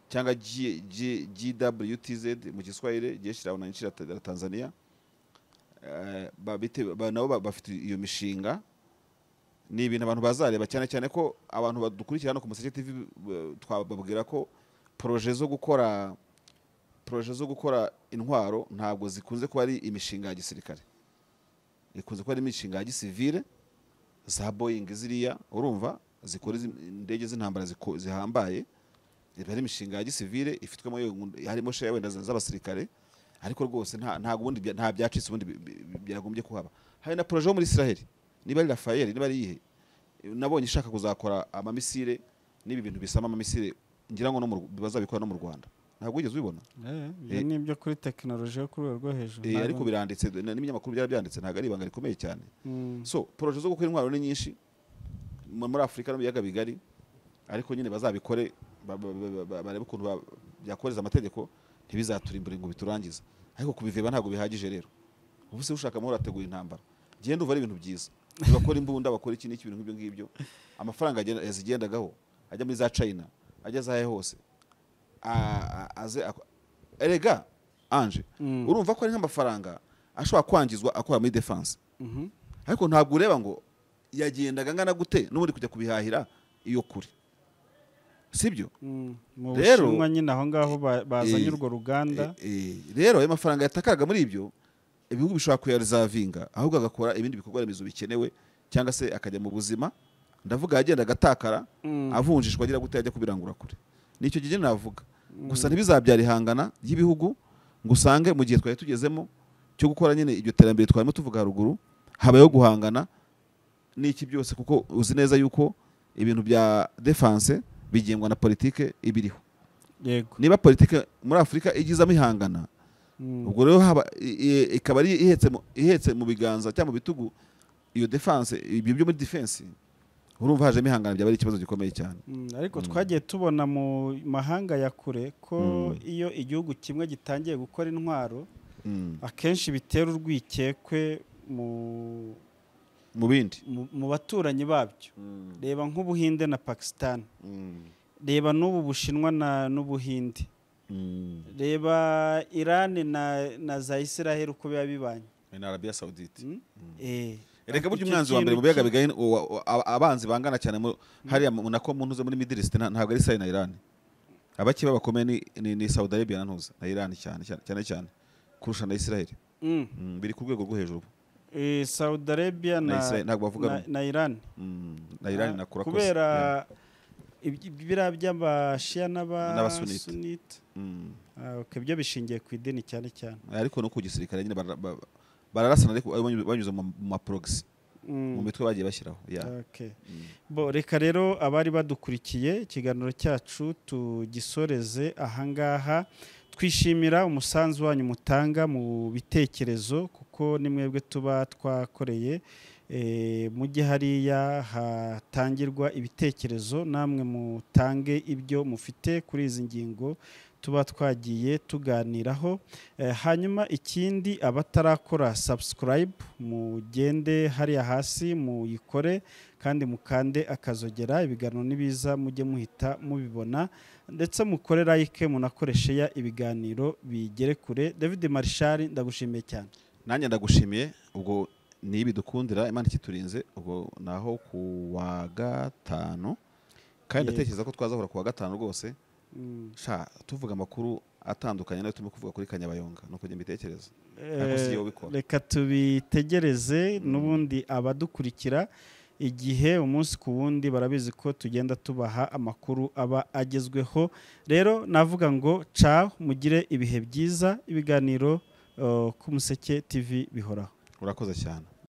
cyangwa G- G- GWTZ mu Giswahili jeshi la wananchi la Ta- la Tanzania Eh, babite- ba- nabo ba- bafite iyo mishinga ni ibintu abantu bazareba cyane cyane ko abantu badukurikira hano ku Museke TV eh, twababwira ko proje zo gukora proje zo gukora intwaro ntabwo zikunze kuba ari imishinga ya gisirikare ikunze kuba ari imishinga ya gisivile za boyingi ziriya urumva zikora izi- indege z'intambara ziko- zihambaye iba ari imishinga ya gisivile ifitwemo yo- harimo sheya wenda za- z'abasirikare ariko rwose nta ntabwo ubundi bya- nta byacitse ubundi bi- bi- bi- byagombye kuhaba hari na proje yo muri israheli niba ari rafayeli niba ari iyihe nabonye ishaka kuzakora amamisire n'ibi bintu bisama amamisire ngira ngo no mu Rw- bazabikora no mu rwanda ntabwo wigeze ubibona ibyo ni ibyo kuri tekinoloji yo ku rwego rwo hejuru Eh, ariko biranditse na- n'ibinyamakuru byarabyanditse ntabwo ari ibanga rikomeye cyane Mm. so poroje zo gukora intwaro ni nyinshi mu- muri afurika no mu biyaga bigari ariko nyine bazabikore ba- ba- ba- ba- barebe ukuntu ba- byakoreza amategeko ntibizaturimbure ngo biturangize ariko kubiveba ntabwo bihagije rero ubu se ushaka amahoro ategura intambara genda uva ari ibintu byiza bakora imbunda bakora iki n'iki ibintu nk'ibyo ngibyo amafaranga agenda- yazigendagaho ajya muri za china ajya zahe hose a- a- aze ako- erega anje Mm. urumva ko ari nk'amafaranga ashobora kwangizwa akora muri defense Mhm. ariko ntabwo ureba ngo yagendaga angana gute n'ubundi kujya kubihahira iyo kure sibyo Mm. mu Rero- bushinwa nyine aho ngaho ba- bazanye Eh, urwo ruganda Eh, eh, rero ayo mafaranga yatakaraga muri ibyo ibihugu bishobora kuyarizavinga ahubwo agakora ibindi bikorwa remezo bikenewe cyangwa se akajya mu buzima ndavuga yagenda agatakara Mm. avunjishwa agira gute ajya kubirangura kure nicyo gihe navuga gusa ntibizabyara ihangana ry'ibihugu ngo usange mu gihe twari tugezemo cyo gukora nyine iryo terambere twarimo tuvuga haruguru habayeho guhangana n'iki byose kuko uzi neza yuko ibintu bya defanse bigengwa na politike ibiriho yego niba politike muri afurika igizamo ihangana Mm. ubwo rero haba i- i- ikaba ari ihetse mu- ihetse mu biganza cyangwa mu bitugu iyo defanse ibyo byo muri defense urumva hajemo ihangana byaba ari ikibazo gikomeye cyane Mm, ariko twagiye tubona mu mahanga ya kure ko iyo igihugu kimwe gitangiye gukora intwaro Mm. akenshi bitera urwikekwe mu- mu bindi mu- mu baturanyi babyo reba nk'ubuhinde na pakisitani Mm. reba n'ubu bushinwa na n'ubuhinde Mm. reba irani na, na za isiraheli uko biba bibanye na arabiya sawudite Mm? Eh, reka burya icyo umwanzi wa kintu mbere mu biyaga ki- bigari uwa- uwa- aba- abanzi bangana cyane mu- hariya mu- nako mu ntuze muri middle east nta- ntabwo ari isiraheli na irani abake bakomeye ni, ni, ni saudi arabia na ntuza na irani cyane cyane cyane, cyane kurusha na isiraheli Mm. Mm, biri ku rwego rwo hejuru Eh, saudi arabia na na, Israel- ntabwo bavuga na, rumwe. na irani Mm, na irani na kurakoze kubera Yeah. iby- biriya by'abashiya N'abasunite. n'abasunite Mm. Ah, okay, byo bishingiye ku idini cyane cyane ariko no ku gisirikare nyine bara- ba- bararasana ariko banyuze- banyuze mu ma- mu maprogisi Mm. mu mitwe bagiye bashyiraho yeah. Okay. bo reka rero abari badukurikiye ikiganiro cyacu tugisoreze ahangaha twishimira umusanzu wanyu mutanga mu bitekerezo kuko ni mwebwe tuba twakoreye eh, mujye hariya hatangirwa ibitekerezo namwe mutange ibyo mufite kuri izi ngingo tuba twagiye tuganiraho Eh, hanyuma ikindi abatarakora subscribe mugende hariya hasi muyikore kandi mukande akazogera ibiganiro nibiza mujye muhita mubibona ndetse mukore like munakoreshe ya ibiganiro bigere kure david marishari ndagushimiye cyane nanjye ndagushimiye ubwo ni ibi dukundira imana ikiturinze ubwo naho ku wa gatanu kandi Yego. ndatekereza ko twazahura ku wa gatanu rwose Mm. sha tuvuga amakuru atandukanye nayo turimo kuvuga kuri kanyabayonga nuko njye mbitekereza si Eh, jyewe ubikora. reka tubitegereze n'ubundi abadukurikira igihe umunsi ku wundi barabizi ko tugenda tubaha amakuru aba agezweho rero navuga ngo caho mugire ibihe byiza ibiganiro eh, ku museke tv bihoraho urakoze cyane